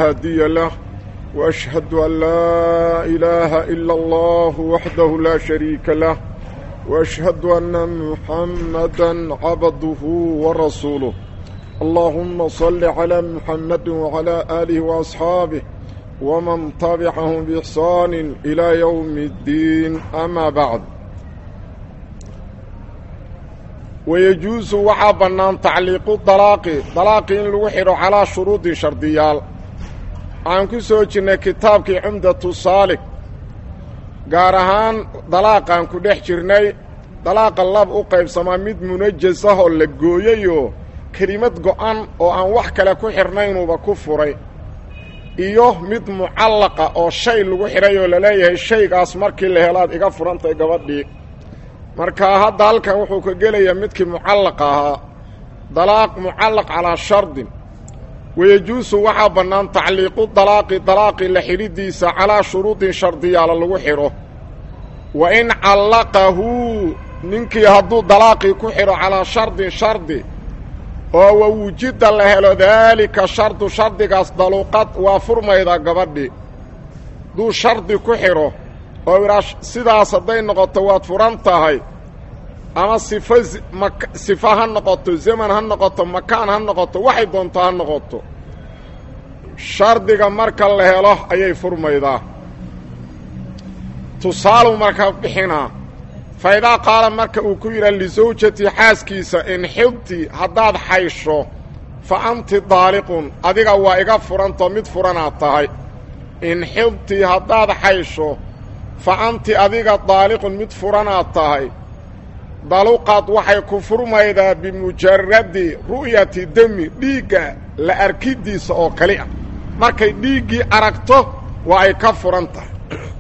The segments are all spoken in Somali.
هادي له وأشهد أن لا إله إلا الله وحده لا شريك له وأشهد أن محمدا عبده ورسوله اللهم صل على محمد وعلى آله وأصحابه ومن تبعهم بإحسان إلى يوم الدين أما بعد ويجوز waxaa bannaan tacliiqu dalaaqi dalaaqi in lagu xidho calaa shuruudi shardiyaal waxaan ku soo jirnay kitaabkii cumdatu saalik gaar ahaan dalaaqaan ku dhex jirnay dalaaqa lab u qaybsamaa mid munajas ah oo la gooyayoo kelimad go'an oo aan wax kale ku xidhnaynuba ku furay iyo mid mucallaqa oo shay lagu xidhay oo laleeyahay shaygaas markii la helaad iga furantay gabadhii marka hadda halkan wuxuu ka gelayaa midkii mucallaqa ahaa dalaaq mucallaq calaa shardin wayejuusu waxaa bannaan tacliiqu dalaaqi dalaaqi la xidhidiisa calaa shuruudin shardiyaala lagu xidho wa in callaqahu ninkii hadduu dalaaqii ku xidho calaa shardin shardi oo wa wujida la helo daalika shardu shardigaas daluuqad waa furmayda gabadhi hadduu shardi ku xidho oo idhaa sidaas hadday noqoto waad furan tahay ama sifo sifo ha noqoto zaman ha noqoto makaan ha noqoto waxay doonto ha noqoto shardiga marka la helo ayay furmaydaa tusaalu marka bixinaa fa idaa qaala marka uu ku yidhaha lisawjati xaaskiisa in xibti haddaad xaysho fa anti daaliqun adiga waa iga furantoo mid furanaad tahay in xibti haddaad xaysho fa anti adiga daaliqun mid furanaad tahay daluqad waxay ku furmaydaa bimujaradi ru'yati demi dhiigga la arkiddiisa oo kali ah markay dhiiggii aragto waa ay ka furan tahay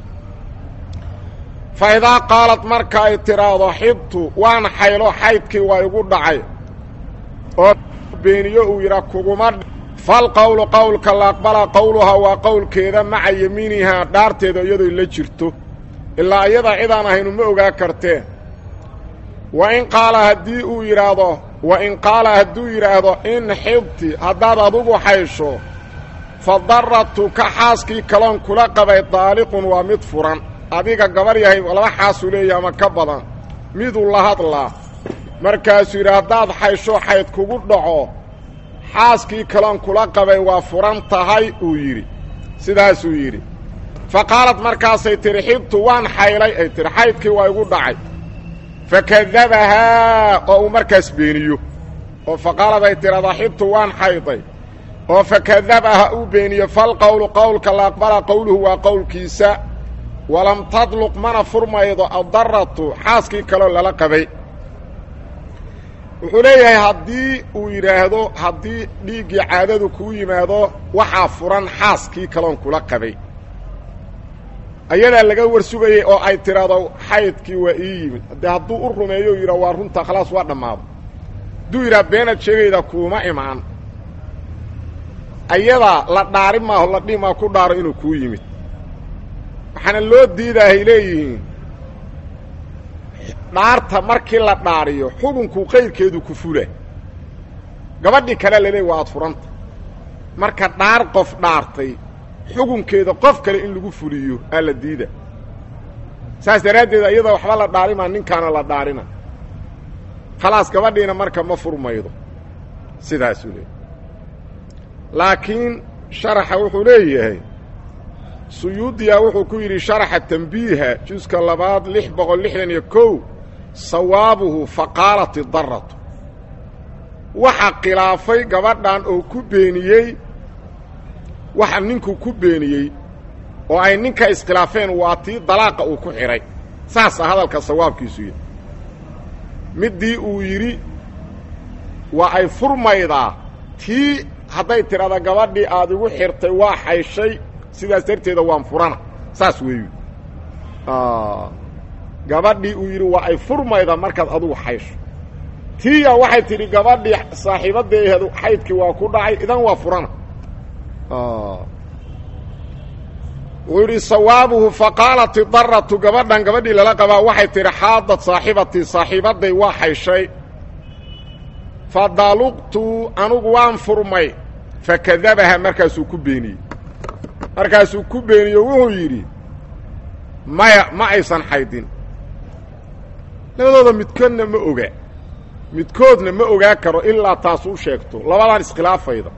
fa idaa qaalad marka ay tidhaahdo xibtu waan xaylo xaydkii waa igu dhacay oo beeniyo uu yidhaa kuguma falqowlu qowlka la aqbala qowluhaa waa qowlkeeda maca yemiinihaa dhaarteeda iyadoo la jirto ilaa iyadaa cidaan ahaynu ma ogaa karteen wa in qaala haddii uu yidhaahdo wa in qaala hadduu yidhaahdo in xibti haddaad adugu xaysho fa daratuka xaaskii kaloon kula qabay daaliqun waa mid furan adiga gabar yahay laba xaasuu leeyahy ama ka badan miduu la hadlaa markaasuu yidhi haddaad xaysho xayd kugu dhaco xaaskii kaloon kula qabay waa furan tahay uu yidhi sidaasuu yidhi fa qaalad markaasay tidhi xibtu waan xaylay ay tidhi xaydkii waa igu dhacay fakadabahaa oo uu markaas beeniyo oo fa qaalad ay tidhahdaa xibtu waan xayday oo fakadabaha uu beeniyo falqowlu qowlka la aqbala qowluhu waa qowlkiisa walam tadluq mana furmaydo addaratu xaaskii kaloo lala qabay wuxuu leeyahay haddii uu yidhaahdo haddii dhiiggii caadadu kuu yimaado waxaa furan xaaskii kaloon kula qabay ayadaa laga warsugayey oo ay tidhaahdo xaydkii waa ii yimid haddee hadduu u rumeeyo yidhaa waa runta khalaas waa dhammaado hadduu yidhaha beenaad sheegayda kuuma imaan ayadaa la dhaari maaho la dhihi maa ku dhaaro inuu kuu yimid waxaana loo diidaahay leeyihiin dhaarta markii la dhaariyo xukunku qayrkeedu ku fula gabadhii kale laleey waa aad furanta marka dhaar qof dhaartay xukunkeeda qof kale in lagu fuliyo aa la diida saas daraaddeed iyada waxba la dhaarimaa ninkaana la dhaarina khalaas gabadhiina marka ma furmaydo sidaasuu leeyahy laakiin sharaxa wuxuu leeyahay suyuudiya wuxuu ku yidhi sharaxa tambiiha juska labaad lix boqol lixdan iyo kow sawaabuhu faqaalat idaratu waxa khilaafay gabadhan oo ku beeniyey waxa ninku ku beeniyey oo ay ninka iskhilaafeen waa tii dalaaqa uu ku xidhay saasa hadalka sawaabkiisu yidhi middii uu yidhi waa ay furmaydaa tii hadday tidhahda gabadhii aad igu xirtay waa xayshay sidaas darteeda waan furana saas weeyu gabadhii uu yidhi waa ay furmaydaa markaad adugu xaysho tiya waxay tidhi gabadhii saaxiibaddeedu xaydkii waa ku dhacay idan waa furana wuxuu yidhi sawaabuhu faqaalat idaratu gabadhan gabadhii lala qabaa waxay tidhi xaadad saaxibatii saaxiibadday waa xayshay fadaluqtu anugu waan furmay fakadabaha markaasuu ku beeniyey markaasuu ku beeniyo wuxuu yidhi maya ma aysan xaydin labadooda midkoodna ma oga midkoodna ma ogaa karo ilaa taas u sheegto labadan iskhilaafayda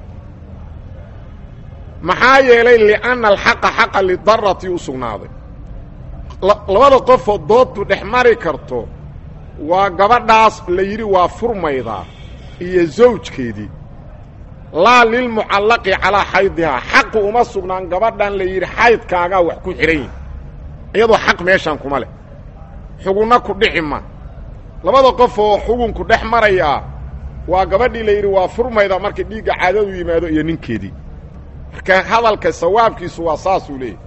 maxaa yeelay li'anna alxaqa xaqa lidarati u sugnaaday labada qofoo dooddu dhex mari karto waa gabadhaas la yidhi waa furmaydaa iyo zawjkeedii laa lilmucallaqi calaa xaydihaa xaqu uma sugnaan gabadhan la yidhi xaydkaagaa wax ku xidhan yihi iyadoo xaq meeshaan kuma leh xugunna ku dhici ma labada qof oo xugunku dhex marayaa waa gabadhii la yidhi waa furmayda markii dhiigga caadadu yimaado iyo ninkeedii marka hadalka sawaabkiisu waa saasuu leeyahy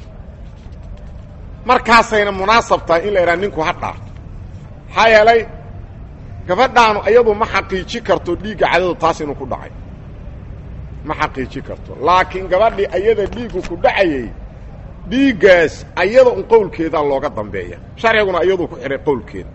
markaasayna munaasab tahay in la yidhaha ninku ha dhaar maxaa yeelay gabadhaanu iyadu ma xaqiiji karto dhiigga cadadu taas inuu ku dhacay ma xaqiiji karto laakiin gabadhii ayada dhiiggu ku dhacayey dhiiggaas ayada un qowlkeedaa looga dambeeya sharciguna iyaduu ku xidhay qowlkeeda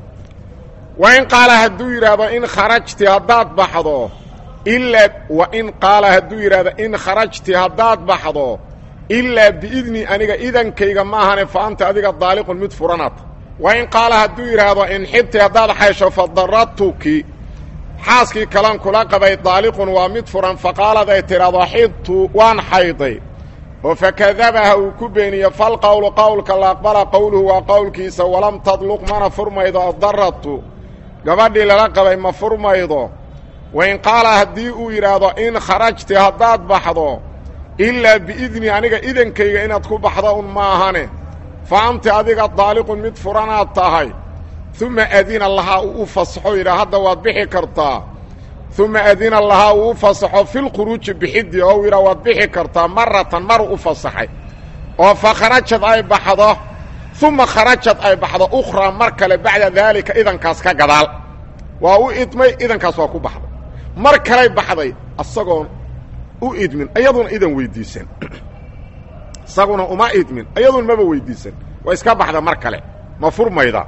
wa in qaala hadduu yidhaahdo in kharajti haddaad baxdo ilaa wa in qaala hadduu yidhaahdo in kharajti haddaad baxdo ilaa biidni aniga idankayga maahane fa anta adiga daaliqun mid furanata wa in qaala hadduu yidhaahdo in xibti haddaad xaysho fa daratuki xaaskii kalan kula qabay daaliqun waa mid furan faqaalad ay tidhaahdo xibtu waan xayday oo fakadabaha uu ku beeniye falqowlu qowlka la aqbala qowluhu waa qowlkiisa walam tadluq mana furmaydo addaratu gabadhii lala qabay ma furmaydo wa in qaala haddii uu yidhaahdo in kharajti haddaad baxdo ilaa biidni aniga idankayga inaad ku baxdo un maahane fa anti adiga daaliqun mid furanaad tahay uma adina lahaa uu u fasaxo yidhaa hadda waad bixi kartaa uma adina lahaa uu u fasaxo filkhuruuji bixiddi oo yidhaa waad bixi kartaa maratan maru u fasaxay oo fa kharajad ay baxdo uma kharajad ay baxdo ukhraa mar kale bacda daalika idankaas ka gadaal waa u idmay idankaas waa ku baxday mar kalay baxday isagoon u idmin iyaduna idan weydiisan isaguna uma idmin iyaduna maba weydiisan waa iska baxda mar kale ma furmayda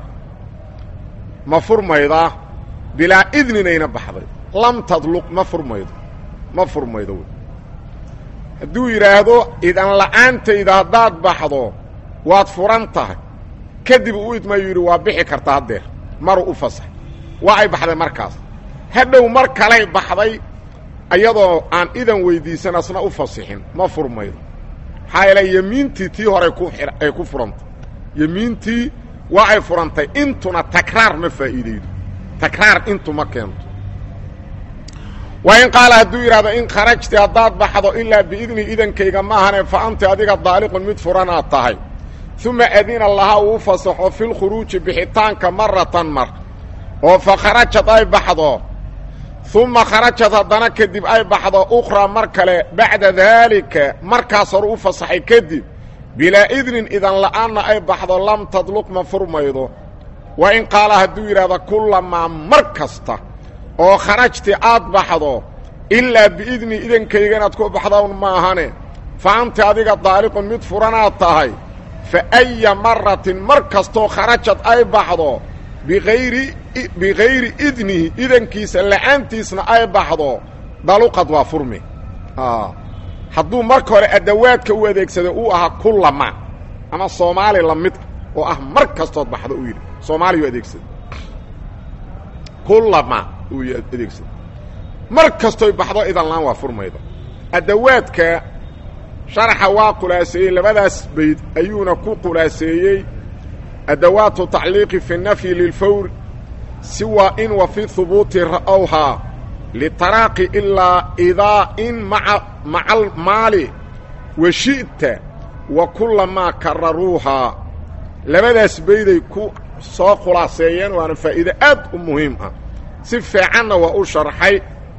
ma furmaydaa bilaa idninayna baxday lam tadluq ma furmaydo ma furmaydo wy hadduu yidhaahdo idan la'aantayda haddaad baxdo waad furan tahay kadib u idmayu yidhi waa bixi kartaa haddeer maru u fasax waa ay baxday markaas hadhow mar kalay baxday iyadoo aan idan weydiisan asna u fasixin ma furmaydo maxaa yeele yemiintii tii hore ku ay ku furantay yemiintii waa ay furantay intuna takraar ma faa'iidaydo takraar intu ma keento wa in qaala hadduu yidhahdo in kharajti haddaad baxdo ilaa biidni idankayga maahane fa anti adiga daaliqun mid furanaad tahay uma adina lahaa uu fasaxo filkhuruuji bixitaanka maratan mar oo fa kharajad ay baxdo uma kharajad haddana kadib ay baxdo ukhraa mar kale bacda daalika markaas hore u fasaxay kadib bilaa idnin idan la'aanna ay baxdo lam tadluq ma furmaydo wa in qaala hadduu yidhahdo kullamaa mar kasta oo kharajti aad baxdo ilaa biidni idankayga inaad ku baxdown maahane fa anta adiga daaliqun mid furanaad tahay fa aya maratin mar kastoo kharajad ay baxdo biayri bikayri idnihi idankiisa la'aantiisna ay baxdo daluqad waa furmi hadduu marka hore adawaadka u adeegsaday uu ahaa kullama ama soomaali la mid oo ah mar kastood baxdo uu yidhi soomaaliyu adeegsaday kullama uu adeegsaday mar kastoy baxdo idan laan waa furmayda adawaadka sharaxa waa khulaaseeyey labadaas bayd ayuuna ku khulaaseeyey adawaatu tacliiqi fi nafyi lilfawr siwa in wa fi hubuuti ra'owhaa litaraaqi ilaa idaa in maa maca almaali wa shi'ta wa kullamaa kararuuhaa labadaas bayday ku soo khulaaseeyeen waana faa'iide aad u muhiim ah si fiicanna waa u sharxay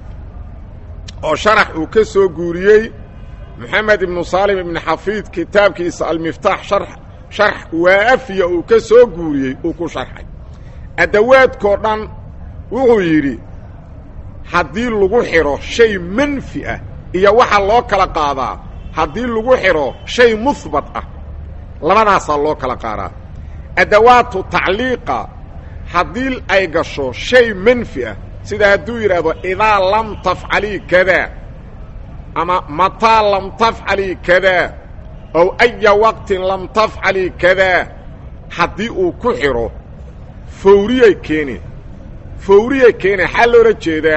oo sharax uu ka soo guuriyey moxamed ibnu saalim ibni xafiid kitaabkiisa almiftaax shar sharx waafiya uu ka soo guuriyey uu ku sharxay adawaadkoo dhan wuxuu yidhi haddii lagu xidho shay manfi ah iyo waxaa loo kala qaadaa haddii lagu xidho shay muhbat ah labadaasaa loo kala qaadaa adawaatu tacliiqa haddii ay gasho shay manfi ah sida hadduu yidhaahdo idaa lam tafcalii kadaa ama mataa lam tafcalii kadaa ow aya waqtin lam tafcalii kadaa haddii uu ku xidho fawriyay keeneen fawriyay keeneen xaa loola jeedaa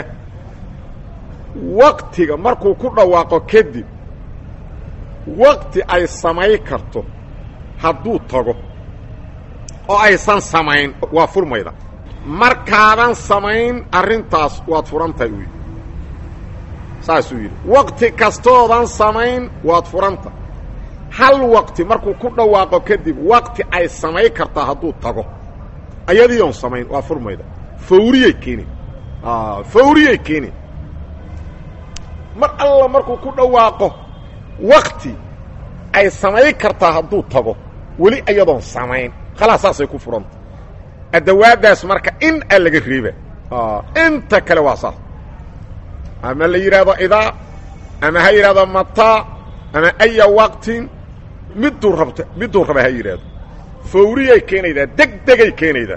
waktiga markuu ku dhawaaqo kadib wakti ay samay karto hadduu tago oo aysan samayn waa furmayda markaadan samayn arrintaas waad furantahay uu yidhi saasuu yidhi wakti kastoodan samayn waad furanta hal wakti markuu ku dhawaaqo kadib wakti ay samay kartaa hadduu tago ayadii oon samayn waa furmayda fawriyay keeni fawriyay keeni mar alla markuu ku dhawaaqo wakti ay samay kartaa hadduu tago weli ayadoon samayn khalaas saasay ku furanta adawaaddaas marka in a laga reeba inta kale waa saas ama la yidhaahdo idaa ama ha yidhahdo mataa ama aya waqtin miduu rabto miduu raba ha yidhaahdo fawriyay keenaydaa deg degay keenaydaa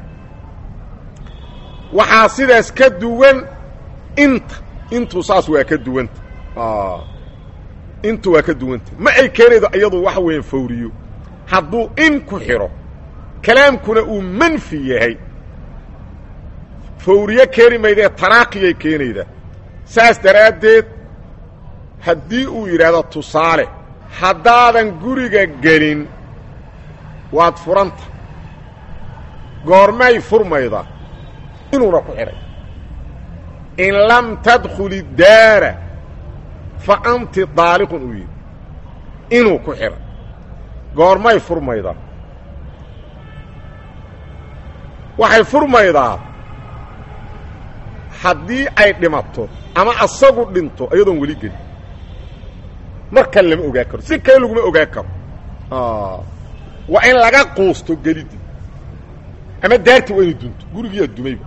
waxaa sidaas ka duwan inta intu saas waa ka duwanta intu waa ka duwanta ma ay keenaydo iyadu waxa weeyaan fawriyo hadduu in ku xidho kalaamkuna uu manfi yahay fawriyo keeni maydee taraaqiyay keenaydaa saas daraaddeed haddii uu yidhaahdo tusaale haddaadan guriga gelin waad furanta goormay furmayda inuuna ku xidhay in lam tadkhuli daara fa anti daaliqun uu yidhi inuu ku xidhay goormay furmaydaa waxay furmaydaa haddii ay dhimato ama asagu dhinto iyadoon weli gelin markan lama ogaa karo si kale laguma ogaa karo waa in laga quusto gelidii ama daarti waa inay dunto gurigiiyaa dumayba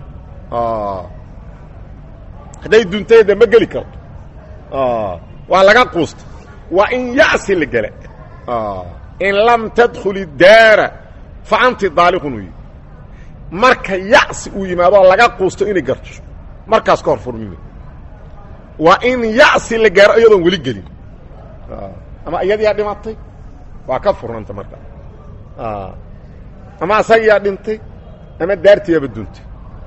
hadday duntay de ma geli karto waa laga quusta waa in ya'si la gela in lam tadkhuli daara fa anti daaliqun uyi marka ya'si uu yimaadoo laga quusto inay garto markaas ka hor furmime waa in ya'si la gaaro iyadoon weli gelin ama iyadiyaa dhimatay waa ka furnanta markaa ama asagiyaa dhintay ama daartiyaaba duntay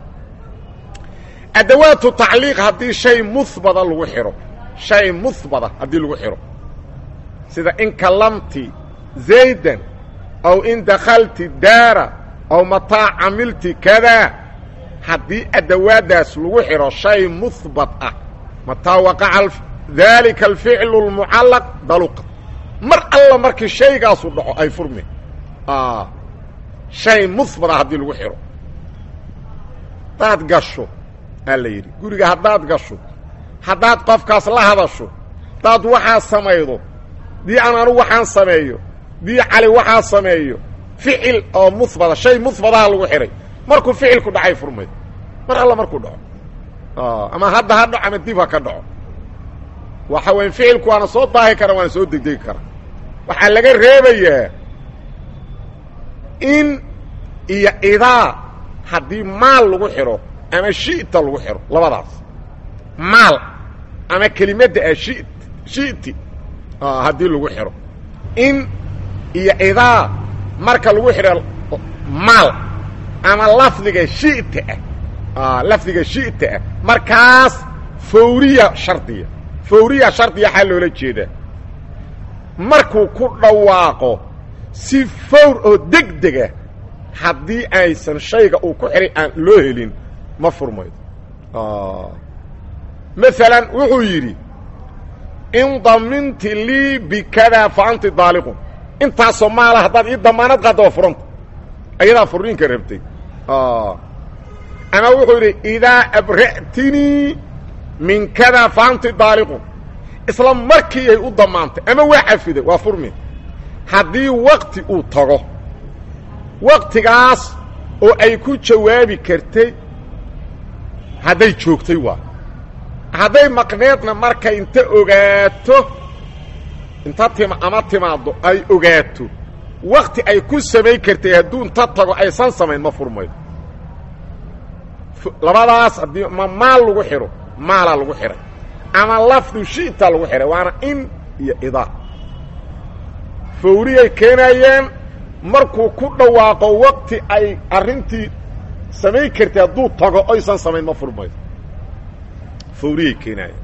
adawaatu tacliiq haddii shay muhbada lagu xidho shay muhbada haddii lagu xidho sida in kallamti zaydan aw in dakhalti daara aw mataa camilti kadaa haddii adawaaddaas lagu xidho shay muhbat ah mataa waqaca daalika alficlu اlmucallaq daluqa mar alla markii shaygaasu dhaco ay furmi shay muhbat ah haddii lagu xidho haddaad gasho aa la yidhi guriga haddaad gasho haddaad qofkaas la hadasho haddaad waxaa samaydo dii aan anugu waxaan sameeyo dii cali waxaa sameeyo ficil oo muhbata shay muhbataha lagu xidhay markuu ficilku dhacay furmay mar alla markuu dhaco ama hadda ha dhaco ama dib ha ka dhaco waxa weya ficilku waana soo daahi kara waana soo degdegi kara waxaa laga reebayaa in iyo idaa haddii maal lagu xidho ama shi'ta lagu xidho labadaas maal ama kelimadda ah shi shi'ti haddii lagu xidho in iyo idaa marka lagu xidho maal ama lafdiga shi'ta ah lafdiga shi'ta ah markaas fawriya shardiya fawriya shardiya waxaa loola jeedaa markuu ku dhawaaqo si fawr oo deg dega haddii aysan shayga uu ku xidhay aan loo helin ma furmaydo maalan wuxuu yidhi in daminti lii bikadaa fa anti daaliqun intaasoo maala haddaad ii damaanad qaadda waa furanta ayadaa furniinka rabtay ama wuxuu yidhi idaa abra'tinii min kadaa fa anti daaliqun isla markiiyay u damaantay ama waa cafiday waa furmi haddii wakti uu tago waktigaas oo ay ku jawaabi kartay hadday joogtay waa hadday maqneedna markay inta ogaato inta tima ama timaaddo ay ogaato wakti ay ku samayn kartay hadduu inta tago aysan samayn ma furmaydo labadaas haddii ma maal lagu xidho maalaa lagu xidhay ama lafdu shi'ta lagu xidhay waana in iyo idaa fawriyay keenayeen markuu ku dhawaaqo waqti ay arrintii samayn kartay hadduu tago oysan samayn ma furmayso fawriyay keenaayeen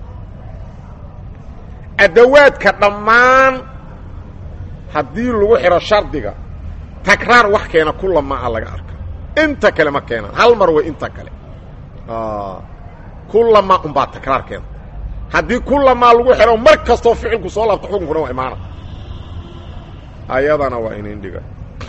adawaadka dhammaan haddii lagu xidho shardiga takraar wax keena kulamaa laga arka inta kale ma keenaan hal mar way inta kale kulamaa unbaa takraar keenta haddii kulamaa lagu xidho mar kastoo ficilku soo laabto xukunkuna waa imaana ayadana waa inin dhiga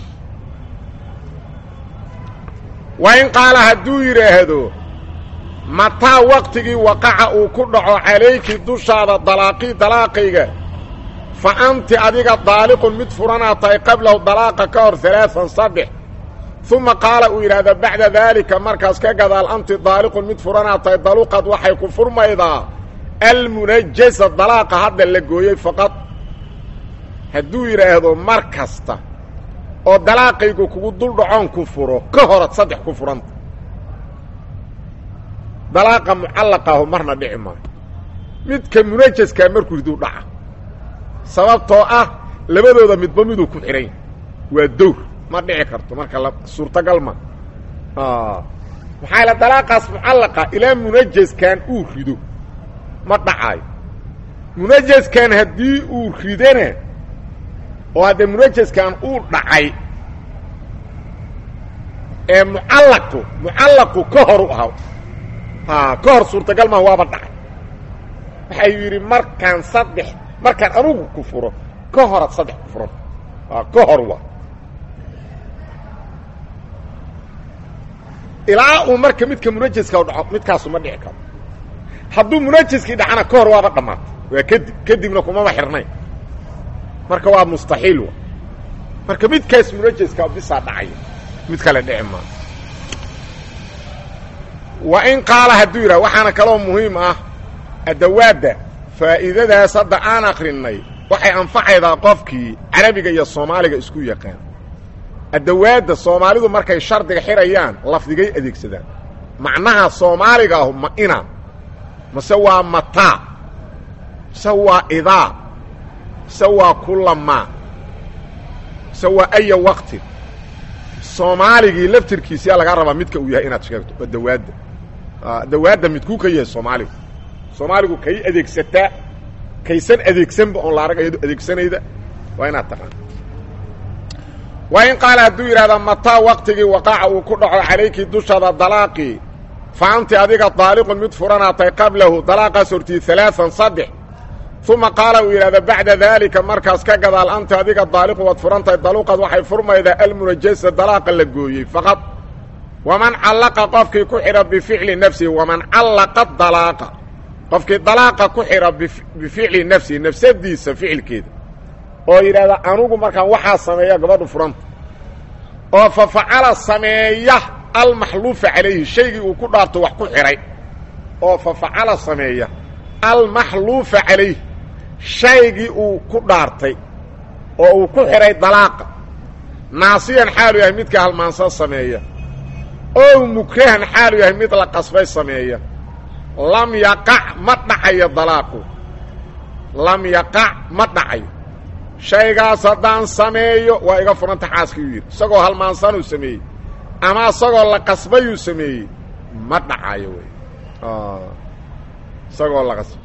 waa in qaala hadduu yidhaahdo mataa waqtigii waqaca uu ku dhaco calayki dushaada dalaaqii dalaaqayga fa anti adiga daaliqun mid furanaa tahay qablahu dalaaqa ka hor alaaan saddex uma qaala uu yidhaahda bacda daalika markaas ka gadaal anti daaliqun mid furanaa tahay daluqad waxay ku furmaydaa almunajasa dalaaqa hadda la gooyey faqad hadduu yidhaahdo mar kasta oo dalaaqaygu kugu dul dhacoon ku furo ka horad saddex ku furanta dalaaqa mucallaqaahu marna dhici maayo midka munajaskaa markuu riduu dhaca sababtoo ah labadooda midba miduu ku xidhan yahy waa dowr ma dhici karto marka la suurtagal ma maxaa la dalaaqaas mucallaqa ilaa munajaskan uu rido ma dhacaayo munajaskan haddii uu ridana oo haddee munajaskan uu dhacay ee mucallaqu mucallaqu ka hor u ahaa a ka hor suurtagal maa waaba dhacay waxay yidhi markaan saddex markaan anugu ku furo ka horaad saddex ku furan ka hor waa ilaa uu marka midka munajaska u dhaco midkaasu ma dhici karo hadduu munajaskii dhacana ka hor waaba dhammaatay waa kadib kadibna kumama xirnayn marka waa mustaxiil wa marka midkaas munajaska bisaa dhacaya mid kale dhici maa wa in qaala hadduu yidhaha waxaana kaloo muhiim ah adawaadda faa'iidadaas hadda aan akrinay waxay anfacaydaa qofkii carabiga iyo soomaaliga isku yaqaan adawaadda soomaalidu markay shardiga xidhayaan lafdigay adeegsadaan macnaha soomaaliga ahu ma ina mase waa mataa mase waa idaa mase waa kulamaa mase waa aya waqtin soomaaligii laftirkiisiyaa lagaa rabaa midka uu yahay inaad sheegto waa dawaadda dawaadda midkuu ka yahay soomaaligu soomaaligu kay adeegsataa kaysan adeegsanba oon la arag iyado adeegsanayda waa inaad taqaan waa in qaala hadduu yidhahdaa mataa waqtigii waqaca uu ku dhaco calayki dushaada dalaaqii fa anti adiga daaliqun mid furanaatay qablahu dalaaqaas hortii alaaan saddex uma qaala uu yidhahda bacda daalika markaas ka gadaal anta adiga daaliqu waad furantahay daluqad waxay furmaydaa almunajasa dalaaqa la gooyey faqad waman callaqa qofkii ku xidha bificli nafsihi waman callaqa dalaaqa qofkii dalaaqa ku xidha bificli nafsihi nafsadiisa ficilkeeda oo yidhahda anugu markaan waxaa sameeya gabadhu furanta oo fa facala sameeya almaxluufa calayhi shaygii uu ku dhaarto wax ku xidhay oo fa facala sameeya almaxluufa calayh shaygii uu ku dhaartay oo uu ku xidhay dalaaqa naasiyan xaalu yahay midka halmaansan sameeya oo mukrahan xaalu yahay mid la qasbay sameeya lam yaqac ma dhacayo dalaaqu lam yaqac ma dhacayo shaygaas haddaan sameeyo waa iga furanta xaaskii u yidhi isagoo halmaansanuu sameeyey ama isagoo la qasbayuu sameeyey ma dhacayo wey isagoo la qasbay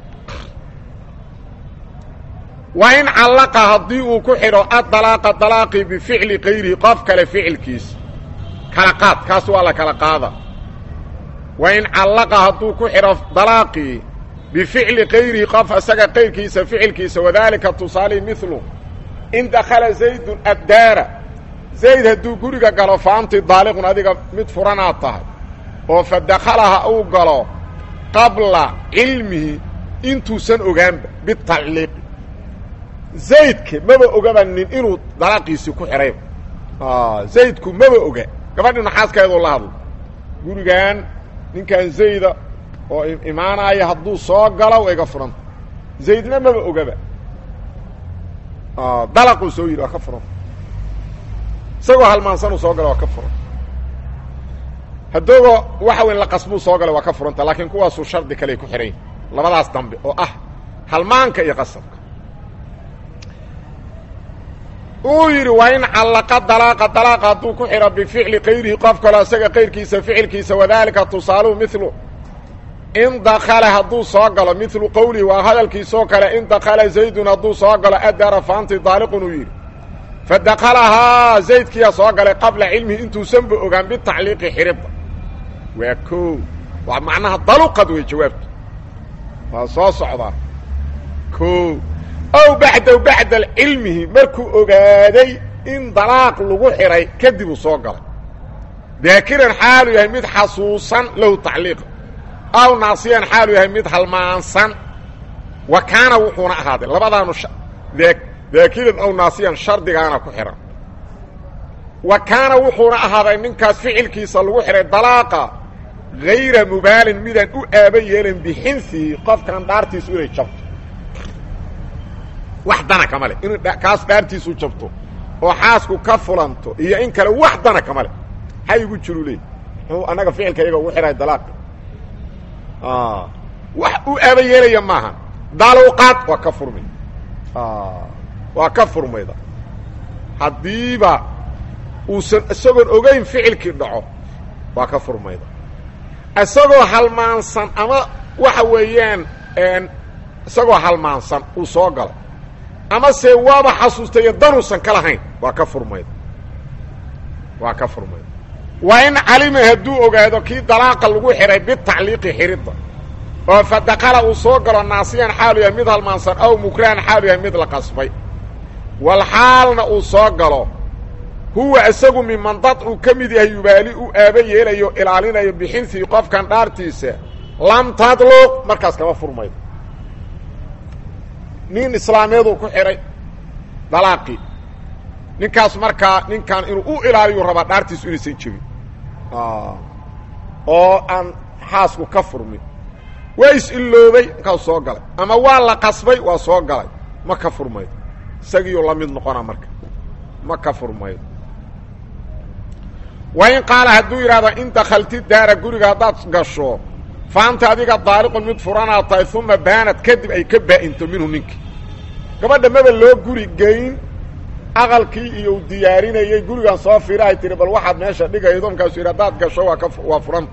waa in callaqa haddii uu ku xidho addalaaqa dalaaqii bificli kayrihi qof kale ficilkiisa kala qaad kaas waa la kala qaada waa in callaqa hadduu ku xidho dalaaqii bificli kayrihi qof isaga qayrkiisa ficilkiisa wadaalika tusaalihi milu in dakhala zaydun addaara zayd hadduu guriga galo fa anti daaliqun adiga mid furanaad tahay oo fa dakhalaha uu galo qabla cilmihi intuusan ogaanba bitacliiqi zaydka maba ogaba nin inuu dalaaqiisii ku xidhay zaydku maba oga gabadhi naxaaskeeduu la hadlo gurigan ninkan zayda oo imaanaya hadduu soo galo wa iga furanta zaydna maba ogaba dalaquu soo yidhi waa ka furan isagoo halmaansanuu soo gala waa ka furan haddoogo waxa weyn la qasbuu soo galay waa ka furanta laakiin kuwaasuu shardi kaley ku xidhan labadaas dambe oo ah halmaanka iyo qasabka uu yidhi waa in callaqa dalaaqa dalaaqa hadduu ku xidho bificli kayrihi qof kaloo isaga kayrkiisa ficilkiisa wadaalika tusaaluhu milu in dakala hadduu soo galo milu qowlihi waa hadalkiisoo kale in dakala zaydun hadduu soo galo adara faanti daaliqun uu yidhi fa dakalahaa zaydkiyaa soo galay qabla cilmihi intuusanba ogaan bitacliiqi xidhidda waa koo waa macnaha daluqad wey jawaabtu waa soo socdaa koo ow bacdaw bacda cilmihi markuu ogaaday in dalaaq lagu xidhay kadib uu soo galay daakiran xaalu yahay mid xasuusan lahu tacliiqa aw naasiyan xaalu yahay mid halmaansan wa kaana wuxuuna ahaaday labadaanu daakiran aw naasiyan shardigaana ku xidhan wa kaana wuxuuna ahaaday ninkaas ficilkiisa lagu xidhay dalaaqa hayra mubaalin midaan u aaba yeelan bixinsihi qofkan dhaartiisu inay jabto wax dana kama leh in kaas dhaartiisu jabto oo xaasku ka fulanto iyo in kale wax dana kama leh maxaa igu jiru leey muxuu annaga ficilka iyaga ugu xidhay dalaaqa wax u aaba yeelaya maaha daluqaad waa ka furmay waa ka furmayda haddiiba uusan isagoon ogeyn ficilkii dhaco waa ka furmayda isagoo halmaansan ama waxa weeyaan isagoo halmaansan uu soo galay ama se waaba xasuustayo danuusan ka lahayn waa ka furmayda waa ka furmayda waa in calima hadduu ogaado kii dalaaqa lagu xidhay bitacliiqi xidhidda oo fa dakala uu soo galo naasiyan xaalu yahay mid halmaansan aw mukrahan xaalu yahay mid la qasbay wal xaalna uu soo galo huwa isagu miman dad uu ka mid yahay yubaali u aaba yeelayo ilaalinayo bixintii qofkan dhaartiisa lam tadluq markaas kama furmaydo nin islaameeduu ku xidhay dalaaqii ninkaas markaa ninkan inuu u ilaaliyu rabaa dhaartiisu inaysan jebin oo aan xaasku ka furmin waa is-illoobay markaas soo galay ama waa la qasbay waa soo galay ma ka furmaydo isagiiuu la mid noqona marka ma ka furmaydo wa in qaala hadduu yidhahdo in dakhalti daara guriga haddaad gasho faanta adiga daaliqun mid furanaad tahay uma baanad kadib ay ka baa'into minhu ninkii gabadha maba loo guri geyn aqalkii iyo u diyaarinayey gurigan soo fiira ay tihi bal waxaad meesha dhigaydo markaasuu yidhi haddaad gasho waa ka waa furanta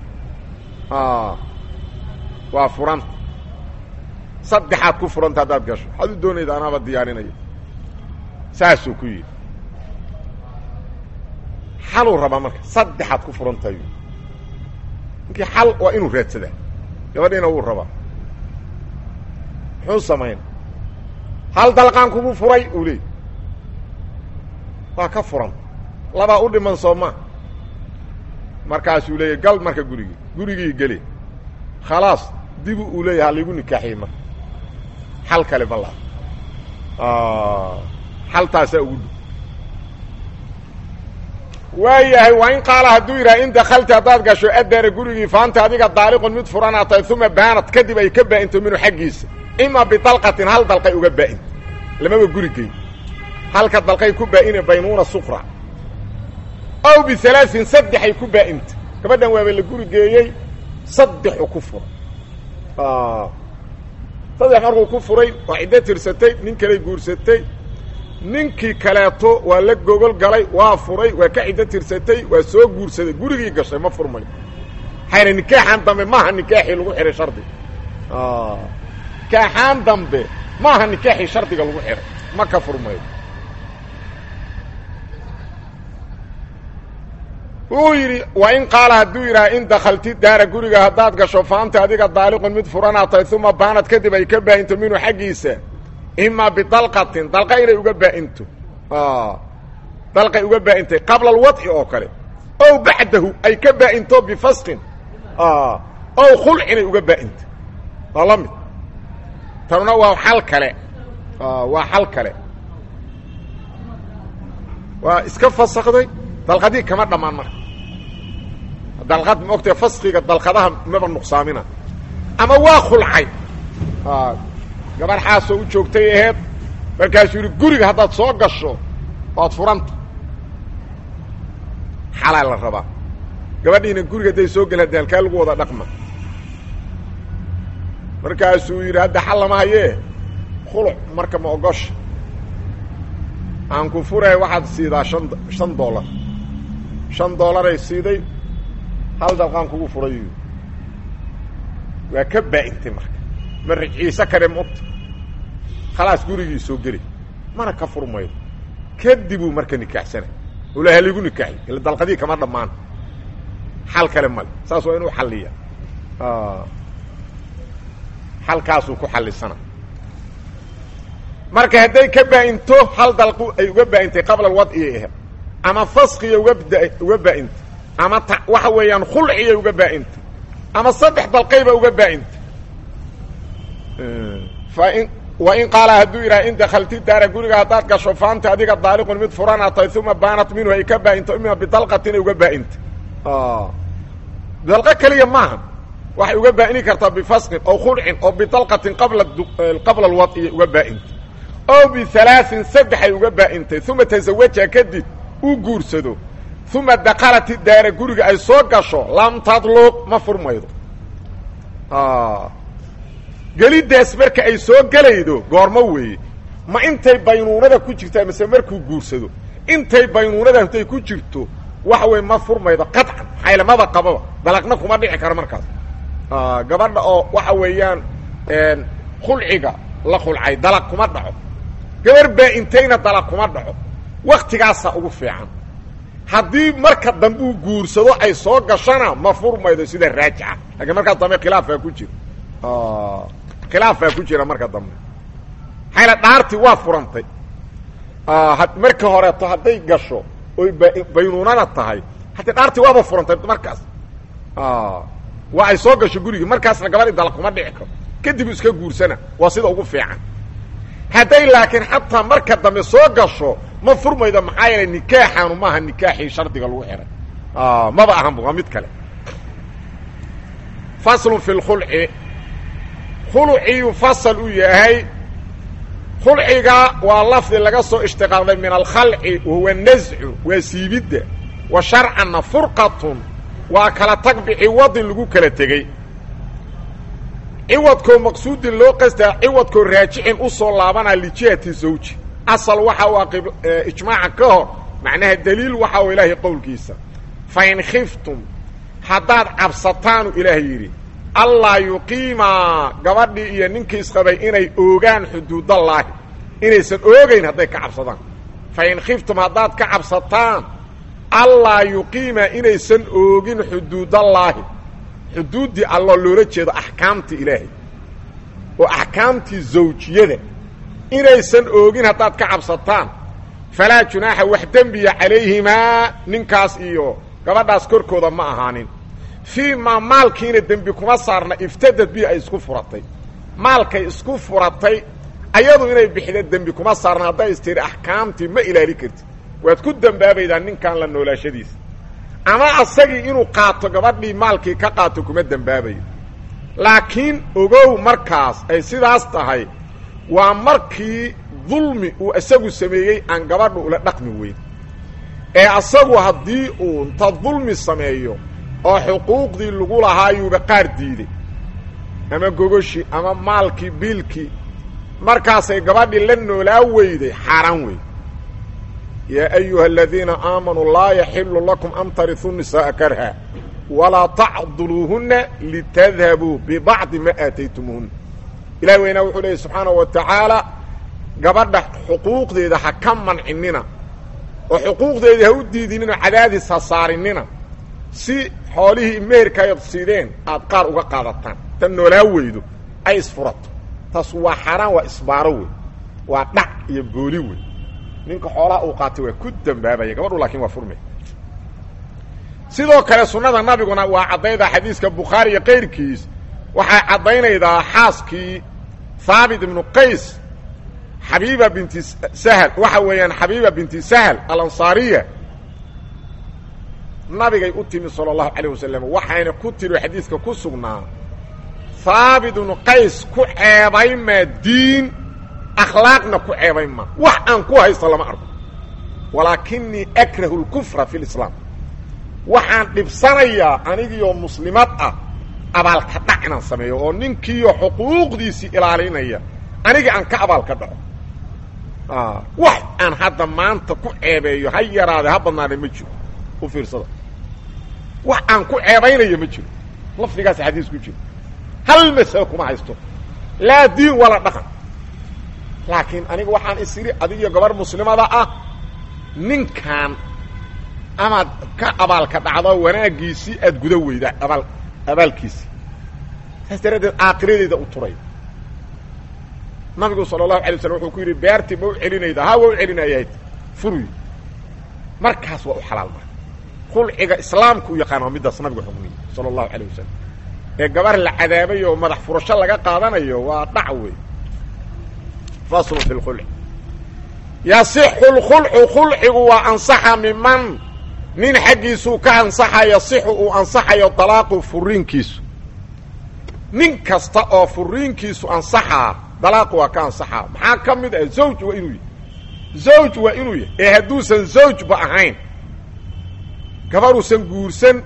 waa furanta saddexaad ku furanta haddaad gasho waxaad u doonayda anaaba diyaarinaya saasuu ku yidhi xaluu rabaa marka saddexaad ku furantahay ninkii xal waa inuu raadsadaa gabadhiina wuu rabaa muxuu samayn hal dalqaan kugu furay uu leey waa ka furan labaa u dhiman soo maa markaasuu leeyahy gal marka gurigii gurigii geli khalaas dibu uu leeyahay haligu nikaaxiyey marka xal kale balla xaltaasaa ugu dhow waayahay waa in qaala hadduu yidhaha in dakalta haddaad gasho addaara gurigii faanta adiga daaliqun mid furanaa tahay uma baanad kadib ay ka baa'into minhu xaggiisa ima bidalqatin hal dalqay uga baa'inta lamaba gurigeyn halka dalqay ku baa'ine baynuuna sukra ow bialaain saddexay ku baa'inta gabadhan waaba la gurigeeyey saddexu ku furay saddex markuu ku furay waa ciddo tirsatay nin kaley guursatay ninkii kaleeto waa la gogol galay waa furay waa ka ciddo tirsatay waa soo guursaday gurigii gashay ma furmayo hayna nikaaxan dambe maaha nikaaxii lagu xihay shardiga nikaaxaan dambe maaha nikaaxii shardiga lagu xihay ma ka furmayo wuu yidhi waa in qaala hadduu yidhaha in dakalti daara guriga haddaad gasho faanta adiga daaliqun mid furanaa tahay uma baanad kadib ay ka baa'into minhu xaggiisa ima bidalqatin dalqa inay uga baa'into dalqay uga baa'intay qabla alwadci oo kale ow bacdahu ay ka baa'into bifasqin ow khulc inay uga baa'into waa la mid tanuna waa xal kale waa xal kale waa iska fasakday dalqadii kama dhammaan marka dalqad ma ogtae faskiga dalqadaha maba nuqsaamina ama waa khulcay gabar xaasoo u joogtay aheed markaasuu yidhi guriga haddaad soo gasho waad furanta xalaa la rabaa gabadhiina guriga hadday soo gel hadda halkaa lagu wada dhaqma markaasuu yidhi hadda xal lama hayee khuluc marka ma ogosha aan ku furaya waxaad siidaa an shan dollar shan dollaray siiday hal dalqaan kugu furay waa ka baa-intay marka ma riciise kare mota khalaas gurigii soo geli mana ka furmaydo kadibuu marka nikaaxsanay ula haligu nikaaxi ila dalqadii kama dhammaan xal kale male saas waa inuu xalliya xalkaasuu ku xallisana marka hadday ka baa-into hal dalqu ay uga baa-intay qabla alwadciyay aheed ama faskiya uga uga baa-intay ama ta waxa weeyaan khulciyay uga baa-intay ama saddex dalqayba uga baa-intay fain wa in qaala hadduu yidhaha in dakalti daara guriga haddaad gasho faanta adiga daaliqun mid furana tahay uma baanat minhu ay ka baa-into ima bidalqatin ay uga baa-intay dalqo keliya maaha waxay uga baa-ini kartaa bifasqin oo khulcin oo bidalqatin qabla qabla alwadciya uga baa-intay oo bihalaaثin saddexay uga baa-intay uma taزawaja kadib uu guursado uma dakalati daara guriga ay soo gasho lam tadluq ma furmaydo gelidaas marka ay soo gelaydo goormo weeye ma intay baynuunada ku jirtaa mise markuu guursado intay baynuunada intay ku jirto waxa weye ma furmaydo qaطcan xaylamada qababa dalaqna kuma dhici karo markaas gabadha oo waxa weeyaan khulciga la khulcay dalaq kuma dhaco gabar baa-intayna dalaq kuma dhaco waktigaasaa ugu fiican haddii marka dambe uu guursado ay soo gashana ma furmaydo sida raajixa laakiin markaa dambe khilaafaa ku jira khilaafaa ku jira marka dambe maxayla dhaartii waa furantay marka horeeto hadday gasho oy baynuunana tahay haddii dhaartii waaba furantay markaas waa ay soo gasho gurigii markaasna gabadhii dalaq kuma dhici karo kadib iska guursana waa sida ugu fiican hadday laakiin xataa marka dambe soo gasho ma furmaydo maxaa yeelay nikaaxaanu maaha nikaaxii shardiga lagu xihay maba ahanba waa mid kale faslun fi lkhulci khulciyuu fasal u yahay khulciga waa lafdi laga soo ishtiqaaqday min alkhalci wahuwa nascu waa siibidda wa sharcanna furqatun waa kala tag biciwadin lagu kala tegey ciwadkoo maqsuudin loo qastaa ciwadkoo raajicin u soo laabanaa lijihati zawji asal waxa uu aqib ijmaaca ka hor macnaha daliil waxa uu ilaahay qowlkiisa fain khiftum haddaad cabsataanu ilaahay yidhi allaa yuqiimaa gabadhii iyo ninkii isqabay inay oogaan xuduudallaahi inaysan oogayn hadday ka cabsadaan fain khiftum haddaad ka cabsataan allaa yuqiimaa inaysan oogin xuduudallaahi xuduuddii alloo loola jeedo axkaamtii ilaahay oo axkaamtii zawjiyada inaysan oogin haddaad ka cabsataan falaa junaaxa wax dembiya calayhimaa ninkaas iyo gabadhaas korkooda ma ahaanin fii maa maalkiina dembi kuma saarna iftadad bi ay isku furatay maalkay isku furatay ayadu inay bixida dembi kuma saarna hadday istiri axkaamtii ma ilaali kartid waad ku dembaabaydaa ninkan la noolaashadiisa ama asagii inuu qaato gabadhii maalkii ka qaato kuma dembaabayo laakiin ogow markaas ay sidaas tahay waa markii dulmi uu isagu sameeyey aan gabadha ula dhaqmi weyn ee asagu haddii uu inta dulmi sameeyo oo xuquuqdii lagu lahaayuuba qaar diiday ama gogoshii ama maalkii biilkii markaasay gabadhii la noolaa weyday xaaraan wey yaa ayuha aladiina aamanuu laa yaxilu lakum an tariثuu nisaaa karha walaa tacduluuhuna litadhabuu bibacdi ma aataytumuuhuna ilahi weynaa wuxuu leeyay subxaanaه wa tacaala gabadha xuquuqdeeda ha ka mancinina oo xuquuqdeedii ha u diidinina cadaadis ha saarinina si xoolihii meherka ay siideen aad qaar uga qaadataan tan noolaa weydo ay isfurato taas waa xaaraan waa isbaaro wey waa dhac iyo booli wey ninka xoolaha uu qaatay waa ku dambaabaya gabadhu laakiin waa furmay sidoo kale sunnada nabiguna waa caddaydaa xadiiska bukhaari iyo kayrkiis waxay caddaynaydaa xaaskii haabit ibnu qays xabiiba binti sahl waxa weeyaan xabiiba binti sahl alansaariya nabigay u timi salى اlahu عalيه wasalam waxayna ku tiri xadiiska ku sugnaa haabit ibnu qays ku ceebaymaa diin akhlaaqna ku ceebaymaa wax aan ku haysto lama arko walaakinii akrahu اlkufra fi اlislaam waxaan dhibsanayaa anigiioo muslimad ah abaalka dhac inaan sameeyo oo ninkiiyo xuquuqdiisii ilaalinaya aniga aan ka abaalka dhaco wax aan hadda maanta ku ceebeeyo ha yaraade ha badnaade ma jiro u fiirsada wax aan ku ceebaynayo ma jiro lafdigaas xadiis ku jiro hal masalo kuma haysto laa diin wala dhaqan laakiin aniga waxaan isiri adigiyo gabar muslimada ah ninkan amaad ka abaalka dhacdo wanaaggiisii aad guda weydaa abaal abaalkiisii saas daraaddeed aakiradeeda u turay nabigu sala allahu alay waslam wuxuu ku yidhi beertii ma u celinayda ha waa u celinayayd furuy markaas waa u xalaal mara khulciga islaamka u yaqaan waa middaas nabigu xukmiyey sala allahu alayh wasalam ee gabar la cadaabay oo madax furasho laga qaadanayo waa dhac wey faslu fi lkhulci yasixu lkhulcu khulcigu waa ansaxa miman nin xaggiisuu ka ansaxa yasixu uu ansaxayo dalaaqu furiinkiisu nin kasta oo furiinkiisu ansaxaa dalaaqu waa ka ansaxaa maxaa ka mid ah zawj waa inuu yahy zawj waa inuu yahay ee hadduusan zawjba ahayn gabaruusan guursan